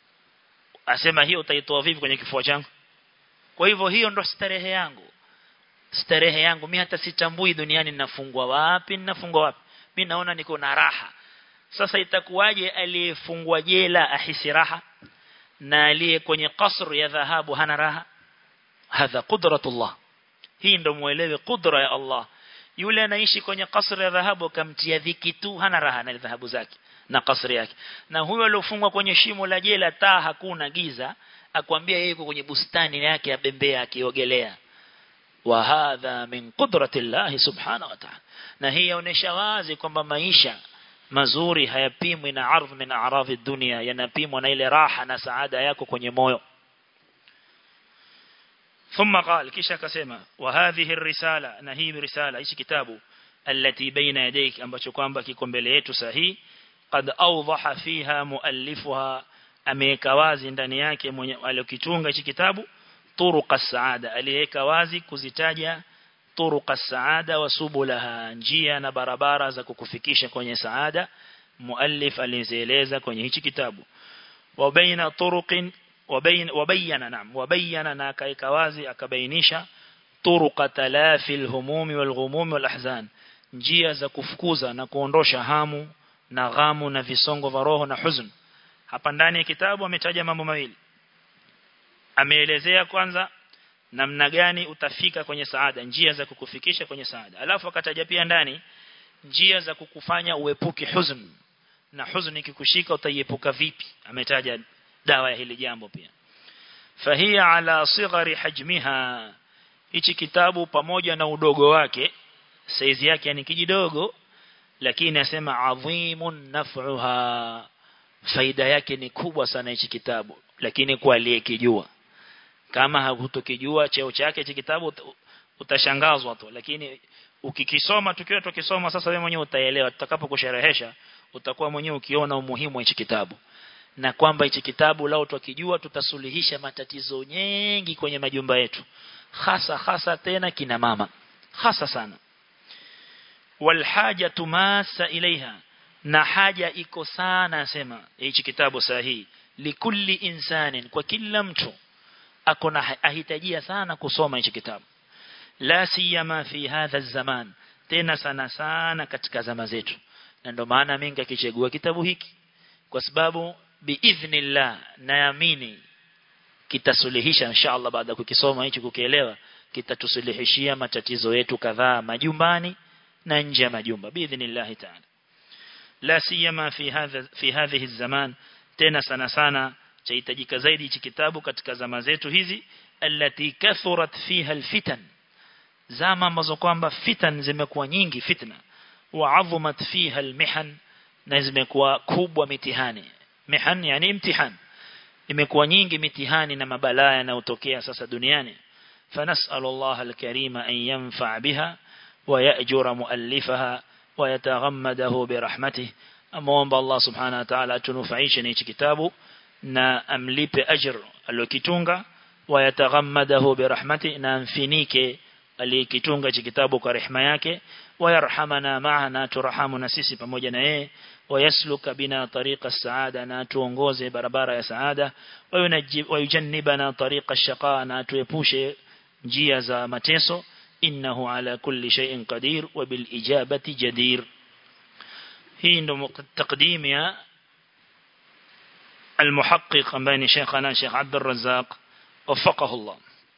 asema hiyo utaitoa vipi kwenye kifua changu kwa hivyo hiyo ndo starehe yangu starehe yangu mimi hata sitambui duniani ninafungwa wapi ninafungwa wapi mimi naona niko na raha sasa itakuwaje aliyefungwa jela ahisi raha na aliye kwenye kasr ya dhahabu hana raha hadha qudratullah hii ndo muelewe kudra ya Allah yule anaishi kwenye kasr ya dhahabu kamtia dhiki tu hana raha na dhahabu zake na kasri yake na huyo aliyofungwa kwenye shimo la jela taa hakuna giza akwambia yeye yuko kwenye bustani yake ya bembea akiogelea wa hadha min qudrati Allah subhanahu wa ta'ala na hii yaonesha wazi kwamba maisha mazuri hayapimwi na ardh min a'radhi dunia yanapimwa na ile raha na saada yako kwenye moyo ثم قال kisha akasema wa hadhihi الرساله na hii risala hichi kitabu التي بين يديك ambacho kwamba kiko mbele yetu sahihi qad awdaha fiha muallifuha ameweka wazi ndani yake mwenye aliyokitunga hichi kitabu turuqa saada aliweka wazi kuzitaja turuqa saada wa subulaha njia na barabara za kukufikisha kwenye saada muallif alizieleza kwenye hichi kitabu wa baina turuqin wabayana naam wabayana na akaika wazi akabainisha turuqa talafi alhumumi walghumumi walahzan njia za kufukuza na kuondosha hamu na ghamu na visongo vya roho na huzn hapa ndani ya kitabu ametaja mambo mawili ameelezea kwanza namna gani utafika kwenye saada njia za kukufikisha kwenye saada alafu akataja pia ndani njia za kukufanya uepuke huzn na huzuni ikikushika utaiepuka vipi ametaja dawa ya hili jambo pia fahia ala sighari hajmiha hichi kitabu pamoja na udogo wake saizi yake ni kijidogo lakini asema adhimun naf'uha faida yake ni kubwa sana hichi kitabu lakini kwa aliyekijua kama hutokijua cheo chake hichi kitabu utashangazwa tu lakini ukikisoma tukiwa tukisoma sasa wewe mwenyewe utaelewa tutakapokusherehesha utakuwa mwenyewe ukiona umuhimu wa hichi kitabu na kwamba hichi kitabu lao tukijua tutasuluhisha matatizo mengi kwenye majumba yetu hasa hasa tena kina mama hasa sana walhajatu masa ilaiha na haja iko sana asema hichi kitabu sahihi likulli insanin kwa kila mtu akona ahitajia sana kusoma hichi kitabu la siyama fi hadha zaman tena sana sana katika zama zetu na ndio maana mimi nikakichagua kitabu hiki kwa sababu biidhnillah naamini kitasuluhisha inshallah baada ya kukisoma hichi kukielewa kitatusuluhishia matatizo yetu kadhaa majumbani na nje ya majumba biidhnillah ta'ala la siyama fi hadha fi hadhihi zaman tena sana sana chahitajika zaidi hichi kitabu katika zama zetu hizi allati kathurat fiha alfitan zama ambazo kwamba fitan zimekuwa nyingi fitna wa adhumat fiha almihan na zimekuwa kubwa mitihani mihan yani imtihan imekuwa nyingi mitihani na mabalaa yanayotokea sasa duniani فنسأل الله الكريم أن ينفع بها ويأجر مؤلفها ويتغمده برحمته أمام الله سبحانه وتعالى تنفعيش نيش كتابه na amlipe ajr aliyokitunga wayataghammadahu birahmati na amfinike aliyekitunga hichi kitabu kwa rehema yake wayarhamana ma'ana turahamu na sisi pamoja na yeye wayasluka bina tariqa saada na tuongoze barabara ya saada wayujannibana tariqa shaqa na tuepushe njia za mateso innahu ala kulli shay'in qadir wa bil ijabati jadir hii ndo takdim ya المحقق بين شيخنا شيخ عبد الرزاق وفقه الله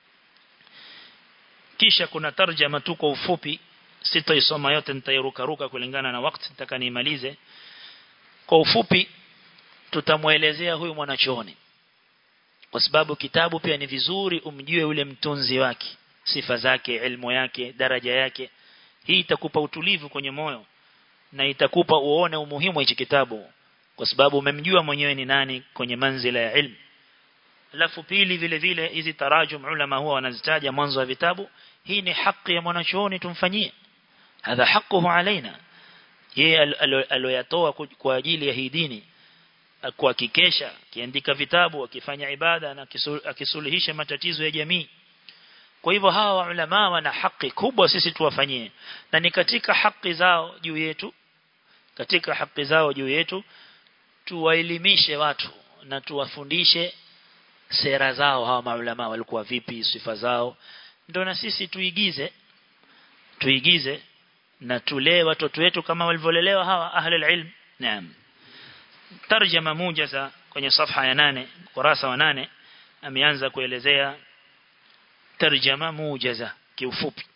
kisha kuna tarjama tu kwa ufupi sitaisoma yote nitairukaruka kulingana na wakati nitaka niimalize kwa ufupi tutamuelezea huyu mwanachuoni kwa sababu kitabu pia ni vizuri umjue yule mtunzi wake sifa zake elimu yake daraja yake hii itakupa utulivu kwenye moyo na itakupa uone umuhimu wa hichi kitabu kwa sababu umemjua mwenyewe ni nani kwenye manzila ya ilmu alafu pili vile vile hizi tarajum ulama huwa wanazitaja mwanzo wa vitabu hii ni haki ya mwanachuoni tumfanyie hadha haquhu alaina yeye aloyatoa kwa ajili ya hii dini kuhakikisha kiandika vitabu akifanya ibada na akisuluhisha matatizo ya jamii kwa hivyo hawa ulama wana haki kubwa sisi tuwafanyie na ni katika haki zao juu yetu katika haki zao juu yetu tuwaelimishe watu na tuwafundishe sera zao hawa maulama walikuwa vipi sifa zao ndio na sisi tuigize tuigize na tulee watoto wetu kama walivyolelewa hawa ahli ilm naam tarjama mujaza kwenye safha ya nane kurasa wa nane ameanza kuelezea tarjama mujaza kiufupi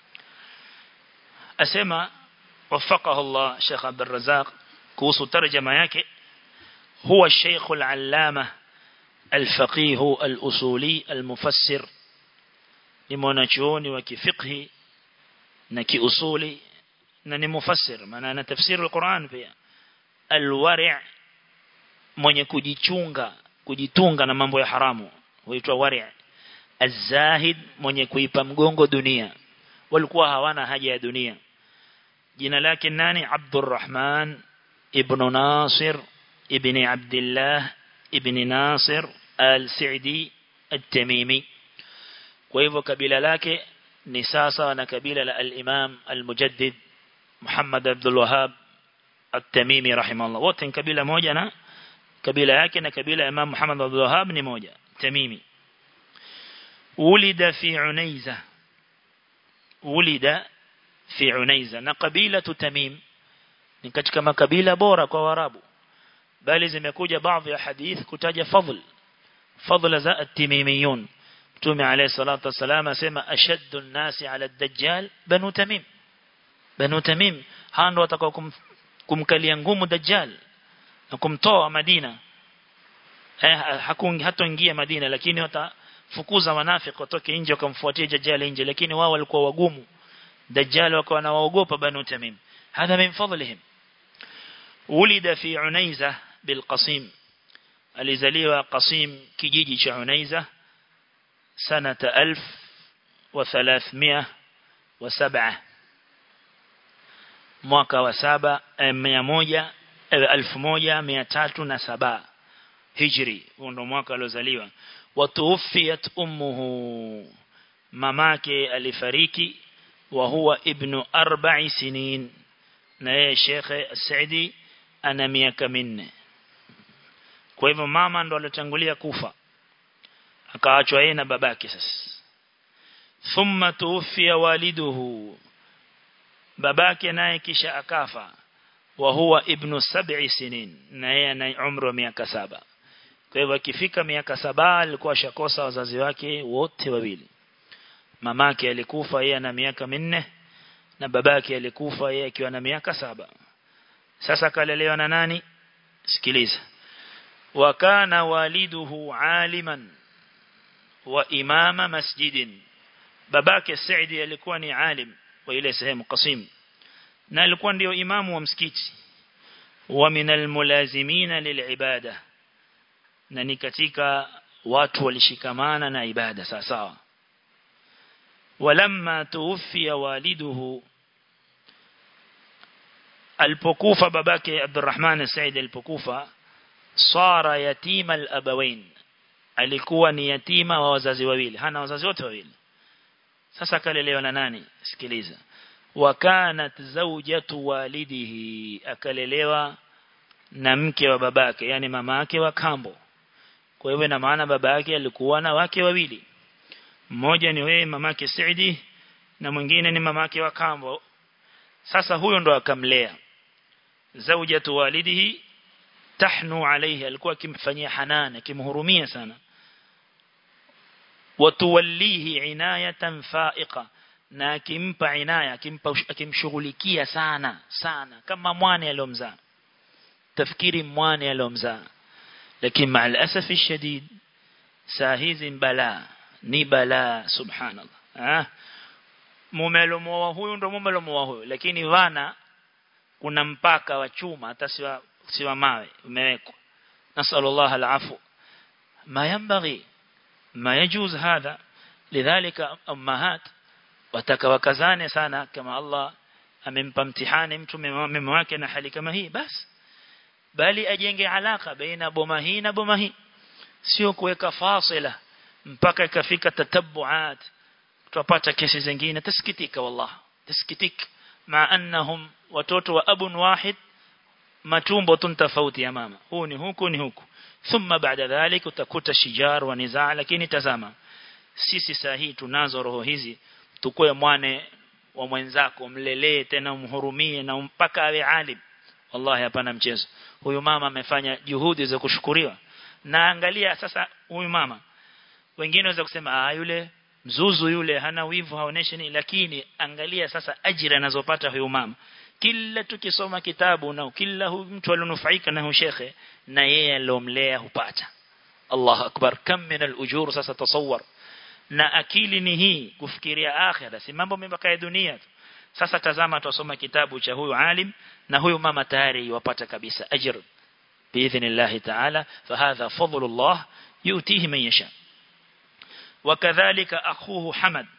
asema وفقه الله شيخ عبد الرزاق kuhusu tarjama yake هو الشيخ العلامة الفقيه الأصولي المفسر لمناچوني وكفقه نكي أصولي نني مفسر maana تفسير القرآن pia الورع mwenye kujichunga kujitunga na mambo ya haramu huitwa wari' azahid mwenye kuipa mgongo dunia walikuwa hawana haja ya dunia jina lake nani Abdurrahman ibn Nasir ibn Abdullah ibn Nasir al-Sa'di al-Tamimi kwa hivyo kabila lake ni sasa na kabila la al-Imam al-Mujaddid Muhammad Abdul Wahhab at-Tamimi rahimahullah wote ni kabila moja na kabila yake na kabila ya Imam Muhammad Abdul Wahhab ni moja Tamimi ولد في عنيزة ولد في عنيزة na kabila Tamim ni katika makabila bora kwa Waarabu bali zimekuja baadhi ya hadith kutaja fadhl fadhila za at-Timimiyun Mtume alayhi salatu wasalam asema ashaddu an-nasi ala ad-dajjal banu Tamim banu Tamim hao ndio watakao kum, kumkalia ngumu dajjal na kumtoa Madina eh hakun hatoingia Madina lakini watafukuza wanafiki watoke nje wakamfuatia dajjal nje lakini wao walikuwa wagumu dajjal wakawa wanaogopa banu Tamim هذا من فضلهم ولد في عنيزة بالقصيم alizaliwa Qasim kijiji cha Unaiza sanata 1307 mwaka wa saba mia moja elfu moja mia tatu na saba hijri huo ndo mwaka aliozaliwa watuufiyat ummuhu mamake alifariki wa huwa ibnu arba'i sinin na yeye shekhe Saidi ana miaka minne kwa hivyo mama ndo alitangulia kufa akaachwa yeye na babake sasa thumma tuufia waliduhu babake naye kisha akafa wa huwa ibnu sab'i sinin na yeye ana umri wa miaka saba kwa hivyo akifika miaka saba alikuwa shakosa wazazi wake wote wawili mamake alikufa yeye ana miaka minne na babake alikufa yeye akiwa na miaka saba sasa kalelewa na nani sikiliza وكان والده عالما وإمام مسجد babake Saidi alikuwa ni alim wa ile sehemu Qasim na alikuwa ndio imamu wa msikiti wa minal mulazimina lilibada na ni katika watu walishikamana na ibada sawa sawa walamma tuwfiya waliduhu alipokufa babake Abdurrahman Said alipokufa sara yatima al-abawain alikuwa ni yatima wa wazazi wawili hana wazazi wote wawili sasa kalelewa na nani sikiliza wa kanat zawjatu walidihi akalelewa na mke wa babake yani mama yake wa kambo kwa hivyo na maana baba yake alikuwa na wake wawili mmoja ni wewe mamake Saidi na mwingine ni mamake wa kambo sasa huyo ndo akamlea zawjatu walidihi tahnu alayhi alikuwa akimfanyia hanana akimhurumia sana watuwallihi inayatan fa'iqa na akimpa inaya akimpa akimshughulikia sana sana kama mwane aliyomzaa tafkiri mwane aliyomzaa lakini ma'al asafi shadid saa hizi bala ni bala subhanallah ah mumelomoa huyu ndo mumelomoa huyu lakini wana kuna mpaka wa chuma hata siwa siwa mawe umewekwa nasallallahu alafu ma yanbaghi ma yajuz hadha lidhalika ummahat watakawakazane sana kama Allah amempa mtihani mtu mume wake na hali kama hii basi bali ajenge alaka baina boma hii na boma hii sio kuweka fasila mpaka ikafika tatabbuat tutapata kesi zingine tasikitika wallah tasikitika ma annahum watoto wa abun wahid matumbo tu tofauti ya mama huu ni huku ni huku thumma baada dhalik utakuta shijar wa nizaa lakini tazama sisi sahihi tunazo roho hizi tukue mwane wa mwenzako mlelee tena umhurumie na mpaka awe alim wallahi hapana mchezo huyu mama amefanya juhudi za kushukuriwa na angalia sasa huyu mama wengine waweza kusema ah yule mzuzu yule hana wivu haoneshi nini lakini angalia sasa ajira anazopata huyu mama kila tukisoma kitabu na kila huyu mtu alionufaika na huyu shekhe na yeye alomlea hupata Allah akbar kam min al-ujur sasa tasawwar na akili ni hii kufikiria akhira si mambo mabaka ya dunia tu sasa tazama tusoma kitabu cha huyu alim na huyu mama tayari wapata kabisa ajr باذن الله تعالى فهذا فضل الله يؤتيه من يشاء وكذلك اخوه حمد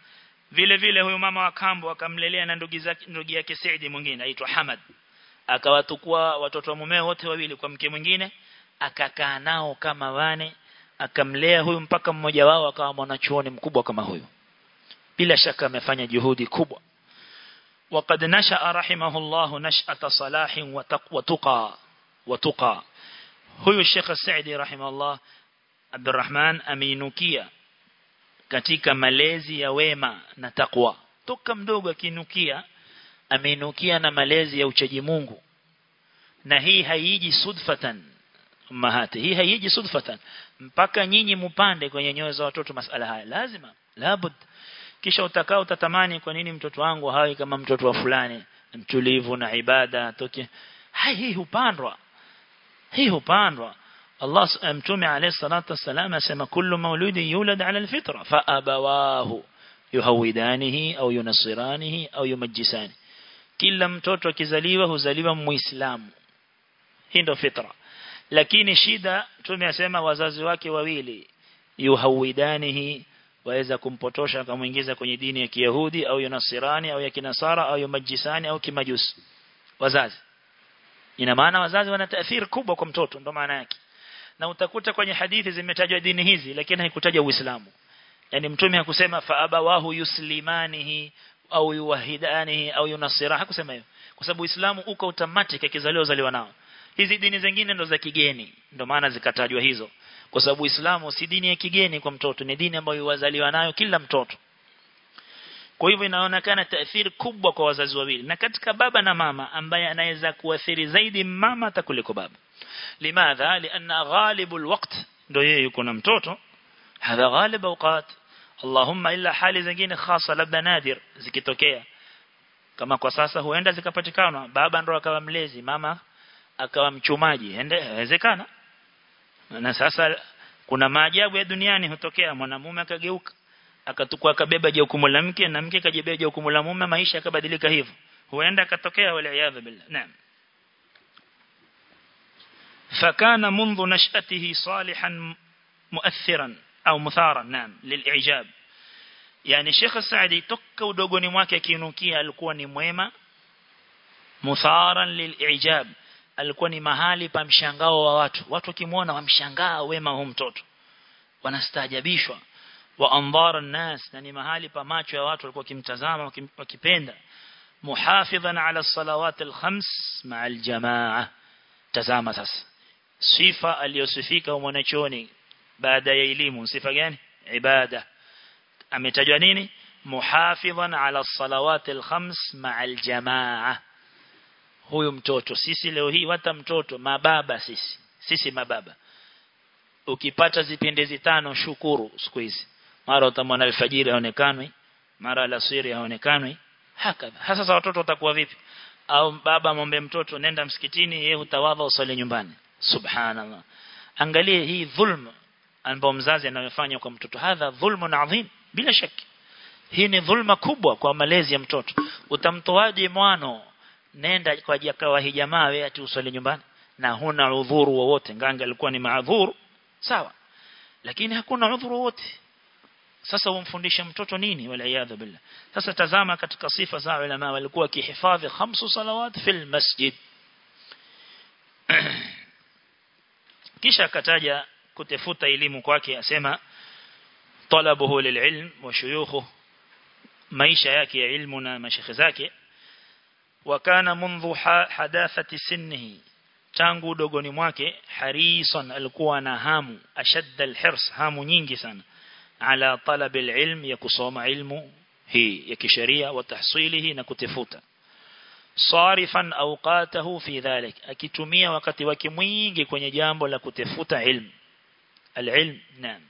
vile vile huyu mama wa kambo akamlelea na ndugu zake ndugu yake Saidi mwingine aitwa Hamad akawatukua watoto wa mumeo wote wawili kwa mke mwingine akakaa nao kama wane akamlea huyu mpaka mmoja wao akawa mwanachuoni mkubwa kama huyu bila shaka amefanya juhudi kubwa وقد نشأ رحمه الله نشأة صلاح وتقى وتقى huyu Sheikh Saidi rahimahullah Abdurrahman ameinukia katika malezi ya wema na takwa toka mdogo akinukia ameinukia na malezi ya uchaji Mungu na hii haiji sudfatan mahati hii haiji sudfatan mpaka nyinyi mupande kwenye nyoyo za watoto masala haya lazima labud kisha utakao utatamani kwa nini mtoto wangu hawi kama mtoto wa fulani mtulivu na ibada toke hai hii hupandwa hii hupandwa Allah mtume alayhi salatu wasalam asema kullu mauludi yulad ala alfitra fa abawahu yuhawidanihi au yunasiranihi au yumajjisani kila mtoto akizaliwa huzaliwa muislamu hii ndio fitra lakini shida mtume asema wazazi wake wawili yuhawidanihi waweza kumpotosha akamuingiza kwenye dini ya Kiyahudi au Yunasirani au ya Kinasara au Yumajisani au Kimajusi wazazi ina maana wazazi wana taathiri kubwa kwa mtoto ndo maana yake na utakuta kwenye hadithi zimetajwa dini hizi lakini haikutaja Uislamu yani mtume hakusema fa abawahu yuslimanihi au yuwahidanihi au yunasira hakusema hivyo kwa sababu Uislamu uko automatic akizaliwa zaliwa nao hizi dini zingine ndo za kigeni ndo maana zikatajwa hizo kwa sababu Uislamu si dini ya kigeni kwa mtoto ni dini ambayo wazaliwa nayo kila mtoto kwa hivyo inaonekana taathiri kubwa kwa wazazi wawili na katika baba na mama ambaye anaweza kuathiri zaidi mama hata kuliko baba limadha lianna ghalibul waqt ndio yeye yuko na mtoto hadha ghalib awqat Allahumma illa hali zingine khasa labda nadir zikitokea kama kwa sasa huenda zikapatikana baba ndo akawa mlezi mama akawa mchumaji inawezekana na sasa kuna maajabu ya duniani hutokea mwanamume akageuka akatukua akabeba jukumu la mke na mke kajibeba jukumu la mume maisha yakabadilika hivyo huenda katokea wala iyadha billah naam فكان منذ نشأته صالحا مؤثرا أو مثارا نعم للإعجاب يعني شيخ السعدي توك udogoni mwake akinukia alikuwa ni mwema mutharan lil'ijab alikuwa ni mahali pa mshangao wa watu watu wakimuona wamshangaa wema huu mtoto wanastaajabishwa wa andhara nas na ni mahali pa macho ya watu walikuwa kimtazama wakipenda muhafidhan ala salawat alkhams ma'a aljamaa tazama sasa sifa aliyosifika mwanachoni baada ya elimu sifa gani ibada ametajwa nini muhafidhan ala salawat alkhams ma'a aljamaa huyu mtoto sisi leo hii hata mtoto mababa sisi sisi mababa ukipata zipendezi tano shukuru siku hizi mara utamwona alfajiri haonekanwi mara alasiri haonekanwi hakadha hasa watoto watakuwa vipi au baba mombe mtoto nenda msikitini yeye utawadha usali nyumbani subhanallah angalie hii dhulma ambayo mzazi anayofanya kwa mtoto hadha dhulmun adhim bila shaki hii ni dhulma kubwa kwa malezi ya mtoto utamtoaje mwano nenda kwa jakawa hii jamaa wewe ati usali nyumbani na huna udhuru wowote nganga alikuwa ni maadhuru sawa lakini hakuna udhuru wote sasa umfundishe mtoto nini wala iyadha billah sasa tazama katika sifa za ulama walikuwa kihifadhi khamsu salawat fil masjid kisha akataja kutafuta elimu kwake asema talabuhu lililm wa shuyukhu maisha yake ya ilmu na mashekhe zake wakana mundhu hadathati sinnihi tangu udogoni mwake harisan alikuwa na hamu ashadda alhirs hamu nyingi sana ala talab alilm ya kusoma ilmu hii ya kisheria wa tahsilihi na kutafuta sarifan awqatahu fi dhalik akitumia wakati wake mwingi kwenye jambo la kutafuta ilmu alilm naam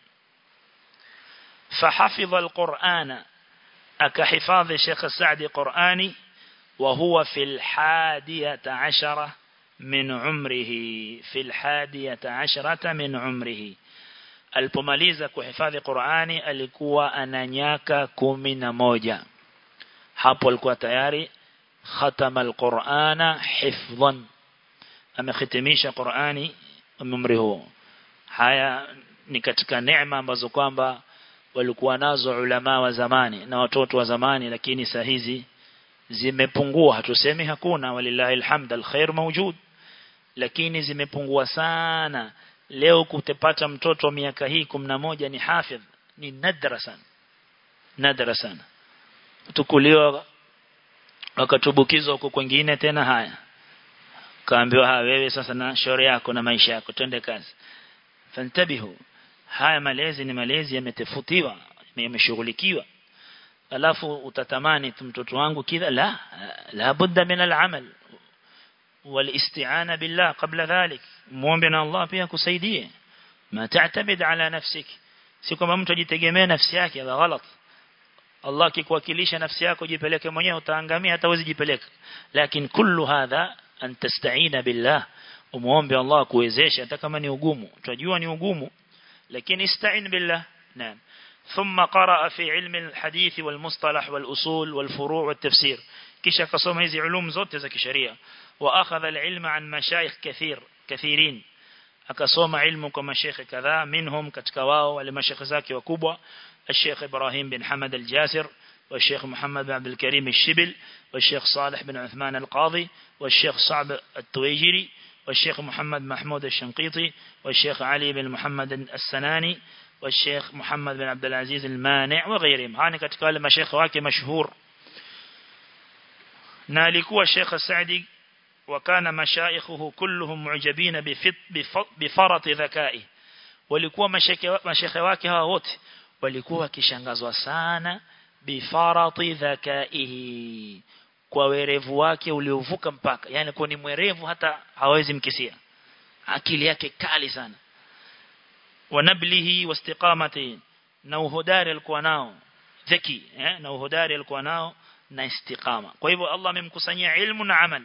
فحفظ القرآن أكحفاظ الشيخ السعدي قرآني وهو في الحادية عشرة من عمره في الحادية عشرة من عمره alipomaliza kuhifadhi Qur'ani alikuwa ana miaka kumi na moja hapo alikuwa tayari khatama alqur'ana hifdhan amehitimisha Qur'ani umri huo haya ni katika neema ambazo kwamba walikuwa nazo ulama wa zamani na watoto wa zamani lakini saa hizi zimepungua hatusemi hakuna walillahi alhamd alkhair mawjud lakini zimepungua sana leo kutepata mtoto wa miaka hii 11 ni hafidh ni nadra sana nadra sana tukuliwa wakatubukizwa huko kwingine tena haya kaambiwa ha wewe sasa na shauri yako na maisha yako twende kazi fantabihu haya malezi ni malezi yametefutiwa yameshughulikiwa alafu utatamani mtoto wangu kidha la la budda min al-amal والاستعانة بالله قبل ذلك muombe الله pia kusaidie ما تعتمد على نفسك si kwamba mtu ajitegemee nafsi yake la ghalat Allah akikuwakilisha nafsi yako jipeleke mwenyewe utaangamia hata uwezi jipeleka lakini kullu hadha an tasta'ina billah umuombe Allah kuwezesha hata kama ni ugumu tunajua ni ugumu lakini ista'in billah naam ثم قرأ في علم الحديث والمصطلح والأصول والفروع والتفسير kisha kasoma hizi ulum zote za kisheria wa akhadha alilma an mashayikh kathir kathirin akasoma ilmu kwa mashaykh kadhaa minhum katika wao wale mashaykh zake wakubwa الشيخ إبراهيم بن حمد الجاسر والشيخ محمد بن عبد الكريم الشبل والشيخ صالح بن عثمان القاضي والشيخ صعب التويجري والشيخ محمد محمود الشنقيطي والشيخ علي بن محمد السناني والشيخ محمد بن عبد العزيز المانع وغيرهم هاني katika wale mashaykh wake mashhur na alikuwa Sheikh Saadi wakana mashaikhuhu kulluhum mu'jabina bifarat dhakai walikuwa mashekhe wake hawa wote walikuwa wakishangazwa sana bifarati dhakaihi kwa werevu wake uliovuka mpaka yani kwa ni mwerevu hata hawezi mkisia akili yake kali sana wanablihi wastiqamati na uhodari alikuwa nao zaki eh na uhodari alikuwa nao na istiqama kwa hivyo Allah amemkusanyia ilmu na amal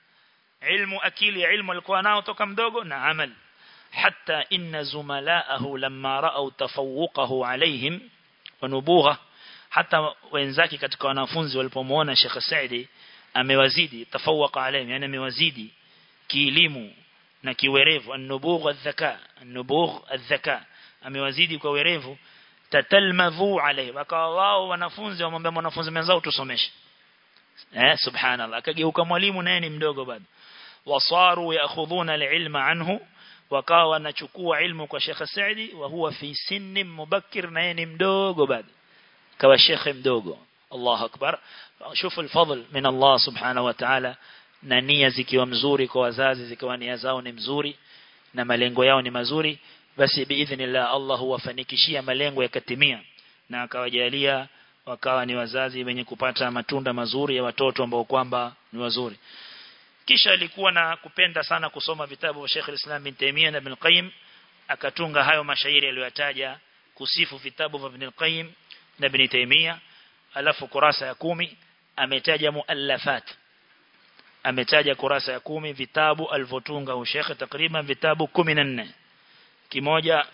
ilmu akili ya ilmu alikuwa nao toka mdogo na amal حتى إن زملاءه لما رأوا تفوقه عليهم ونبوغه حتى wenzake katika wanafunzi walipomuona Sheikh Saidi amewazidi tafawaka alayhim yani amewazidi kielimu na kiwerevu an-nubugh adh-dhaka an-nubugh adh-dhaka amewazidi kwa werevu tatalmadhu alayhi wakawa wao wanafunzi wamwambia mwanafunzi mwenzao tusomeshe eh subhanallah akageuka mwalimu naye ni mdogo bado wasaru yaakhudhuna al-ilma anhu wakawa wanachukua ilmu kwa Sheikh Saidi wa huwa fi sinni mubakkir na yeye ni mdogo bado kawa Sheikh mdogo Allahu akbar shufu alfadl min Allah subhanahu wa ta'ala na nia zikiwa mzuri kwa wazazi zikiwa nia zao ni mzuri na malengo yao ni mazuri basi biidhnillah Allah huwafanikishia malengo yakatimia na akawajalia wakawa ni wazazi wenye kupata matunda mazuri ya watoto ambao kwamba ni wazuri kisha alikuwa na kupenda sana kusoma vitabu vya Sheikh al-Islam bin Taymiyyah na Ibn Qayyim akatunga hayo mashairi aliyotaja kusifu vitabu vya Ibn Qayyim na Ibn Taymiyyah alafu kurasa ya kumi ametaja muallafat ametaja kurasa ya kumi vitabu alivyotunga Sheikh takriban vitabu 14 kimoja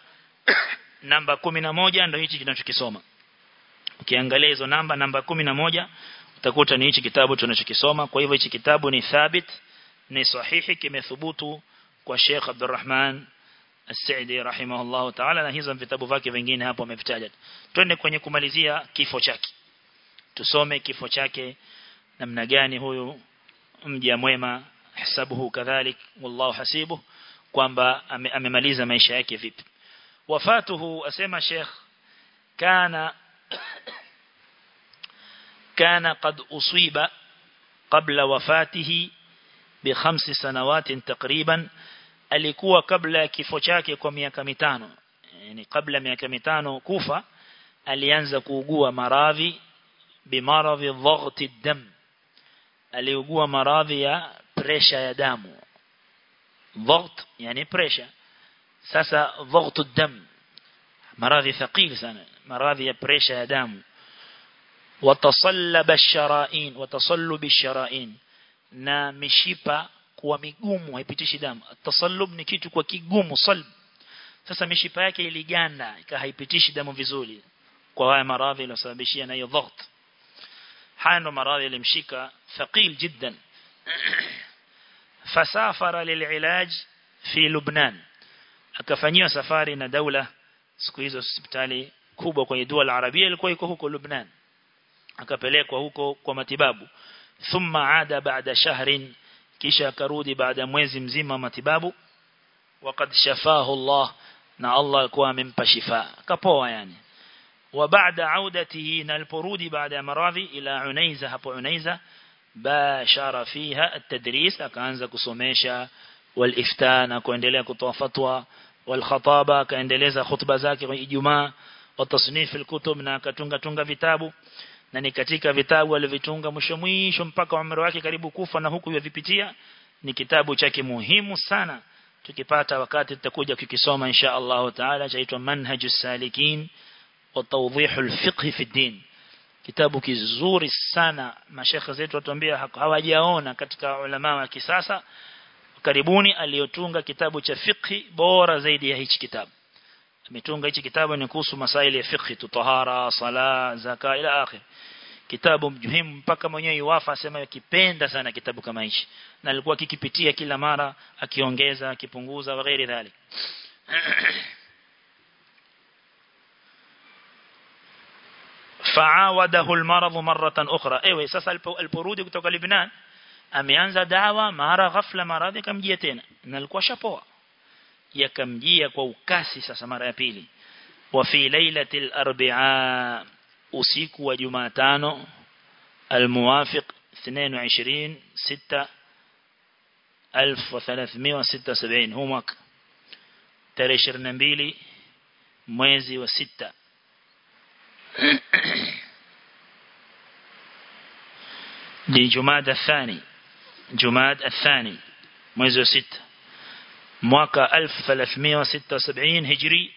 namba 11 ndio hichi tunachokisoma ukiangalia hizo namba namba 11 utakuta ni hichi kitabu tunachokisoma kwa hivyo hichi kitabu ni thabit ni sahihi kimethubutu kwa Sheikh Abdurrahman As-Saidi rahimahullah ta'ala na hizo vitabu vyake vingine hapo amevitaja twende kwenye kumalizia kifo chake tusome kifo chake namna gani huyu mja mwema hisabuhu kadhalik wallahu hasibu kwamba amemaliza maisha yake vipi wafatuhu asema Sheikh kana كان قد أصيب قبل وفاته بخمس سنوات تقريبا alikuwa kabla ya kifo chake kwa miaka mitano yani kabla miaka mitano kufa alianza kuugua maradhi bimaradhi dhaghti dam aliugua maradhi ya pressure ya damu dhaght yani pressure sasa dhaghtu dam maradhi thaqil sana maradhi ya pressure ya damu watasallaba ash-shara'in watasallubi ash-shara'in na mishipa kuwa migumu haipitishi damu tasallub ni kitu kwa kigumu salb sasa mishipa yake iliganda ikawa haipitishi damu vizuri kwa haya maradhi yaliyosababishia na hiyo dhaght haya ndo maradhi yalimshika thaqil jiddan fasafara lililaj fi Lubnan akafanyiwa safari na daula siku hizo hospitali kubwa kwenye dua la Arabia ilikuwa iko huko Lebanon akapelekwa huko kwa matibabu thumma ada baada shahrin kisha akarudi baada mwezi mzima matibabu وقد شفاه الله na Allah alikuwa amempa shifa akapoa yani wa baada audatihi na aliporudi baada ya maradhi ila Unaiza hapo Unaiza bashara fiha at-tadris akaanza kusomesha wal-ifta na kuendelea kutoa fatwa wal-khataba akaendeleza khutba zake kwa Ijumaa wa tasnif al-kutub na akatunga tunga vitabu na ni katika vitabu alivyotunga mwisho mwisho mpaka umri wake karibu kufa na huku yavipitia ni kitabu chake muhimu sana tukipata wakati tutakuja kukisoma insha Allah taala chaitwa manhajus salikin wa tawdihul fiqh fi din kitabu kizuri sana mashekhe zetu watuambia hawajaona katika ulama wa kisasa karibuni aliyotunga kitabu cha fiqh bora zaidi ya hichi kitabu ametunga hichi kitabu ni kuhusu masaili ya fiqh tutahara sala zaka ila akhir kitabu muhimu mpaka mwenyewe yuwafa asema kipenda sana kitabu kama hichi na alikuwa kikipitia kila mara akiongeza akipunguza na ghairi dhalik faawadahu almarad maratan ukhra ewe sasa aliporudi kutoka Lebanon ameanza dawa mara ghafla maradhi kamjia tena na alikuwa shapoa yakamjia kwa ukasi sasa mara ya pili wa fi lailatil arba'a usiku wa Jumatano almuwafiq 22 6 1376 huu mwaka tarehe 22 mwezi wa sita ni Jumada الثاني Jumada الثاني mwezi wa sita mwaka 1376 hijri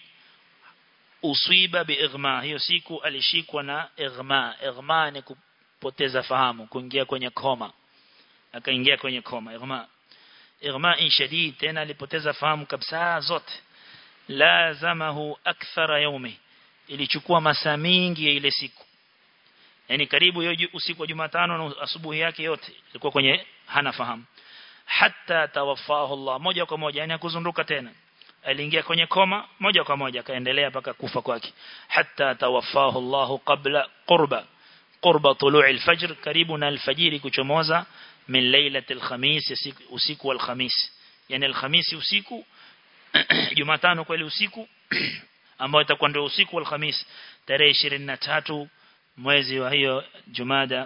usiba biighma hiyo siku alishikwa na ighma ighma ni kupoteza fahamu kuingia kwenye koma akaingia kwenye koma ighma ighma shadid tena alipoteza fahamu kabisa zote lazamahu akthara yaumi ilichukua masaa mingi ya ile siku yani karibu hiyo usiku wa Jumatano na asubuhi yake yote ilikuwa kwenye hana fahamu hatta tawaffahu Allah moja kwa moja yani akuzunduka tena aliingia kwenye koma moja kwa moja akaendelea mpaka kufa kwake hatta tawaffahu Allah qabla qurba qurba tulu'i al-fajr karibu na al-fajiri kuchomoza min lailatul khamis usiku wal khamis yani al-khamis usiku Jumatano kweli usiku ambao itakuwa ndio usiku wal khamis tarehe 23 mwezi wa hiyo Jumada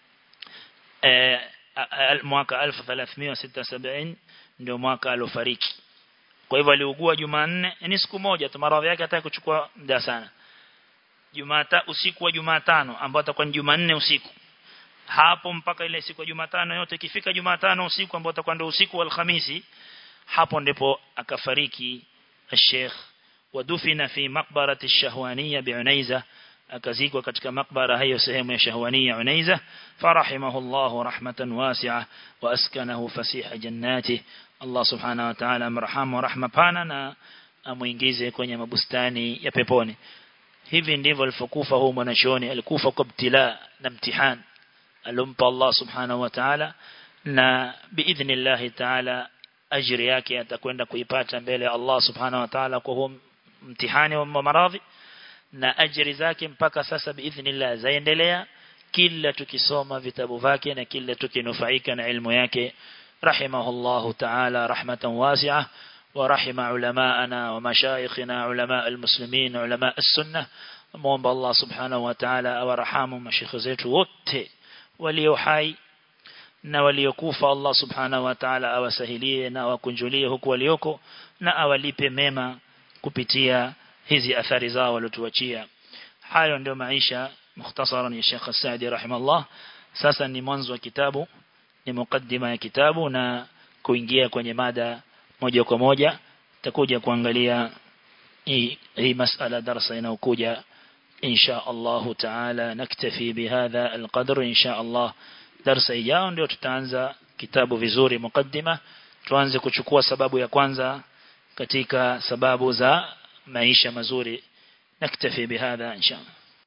eh mwaka 1376 ndio mwaka alofariki kwa hivyo aliugua Jumanne ni siku moja tu maradhi yake hata kuchukua muda sana Jumata usiku wa Jumatano ambao atakuwa ni Jumanne usiku hapo mpaka ile siku ya Jumatano yote ikifika Jumatano usiku ambao utakuwa ndio usiku wa Alhamisi hapo ndipo akafariki Sheikh wadufina fi maqbarati ash-Shahwaniyya bi'Unaiza akazikwa katika makbara hiyo sehemu ya Shahwaniyya Unaiza farahimahullah rahmatan wasi'a wa askanahu fasiha jannati Allah subhanahu wa ta'ala amrahamu rahma pana na amuingize kwenye mabustani ya peponi hivi ndivyo alifokufa huyu mwanachuoni alikufa kwa ibtila na mtihani alompa Allah subhanahu wa ta'ala na biidhnillah ta'ala ajiri yake atakwenda kuipata mbele ya Allah subhanahu wa ta'ala kwa huo mtihani wa maradhi na ajiri zake mpaka sasa biidhnillah zaendelea kila tukisoma vitabu vyake na kila tukinufaika na ilmu yake rahimahullahu ta'ala rahmatan wasi'ah ورحم علماءنا ومشايخنا علماء المسلمين علماء السنة muomba Allah subhanahu wa ta'ala awarahamu mashikhi zetu wote walio hai na waliokufa Allah subhanahu wa ta'ala awasahilie na awakunjulie huku walioko na awalipe mema kupitia hizi athari zao waliotuachia hayo ndio maisha mukhtasaran ya Sheikh Saadi rahimahullah sasa ni mwanzo wa kitabu ni mukaddima ya kitabu na kuingia kwenye mada moja kwa moja takuja kuangalia hii hii masala darasa inayokuja insha Allah taala naktafi bihadha alqadr insha Allah darasa ijao ndio tutaanza kitabu vizuri mukaddima tuanze kuchukua sababu ya kwanza katika sababu za maisha mazuri naktafi bihadha insha Allah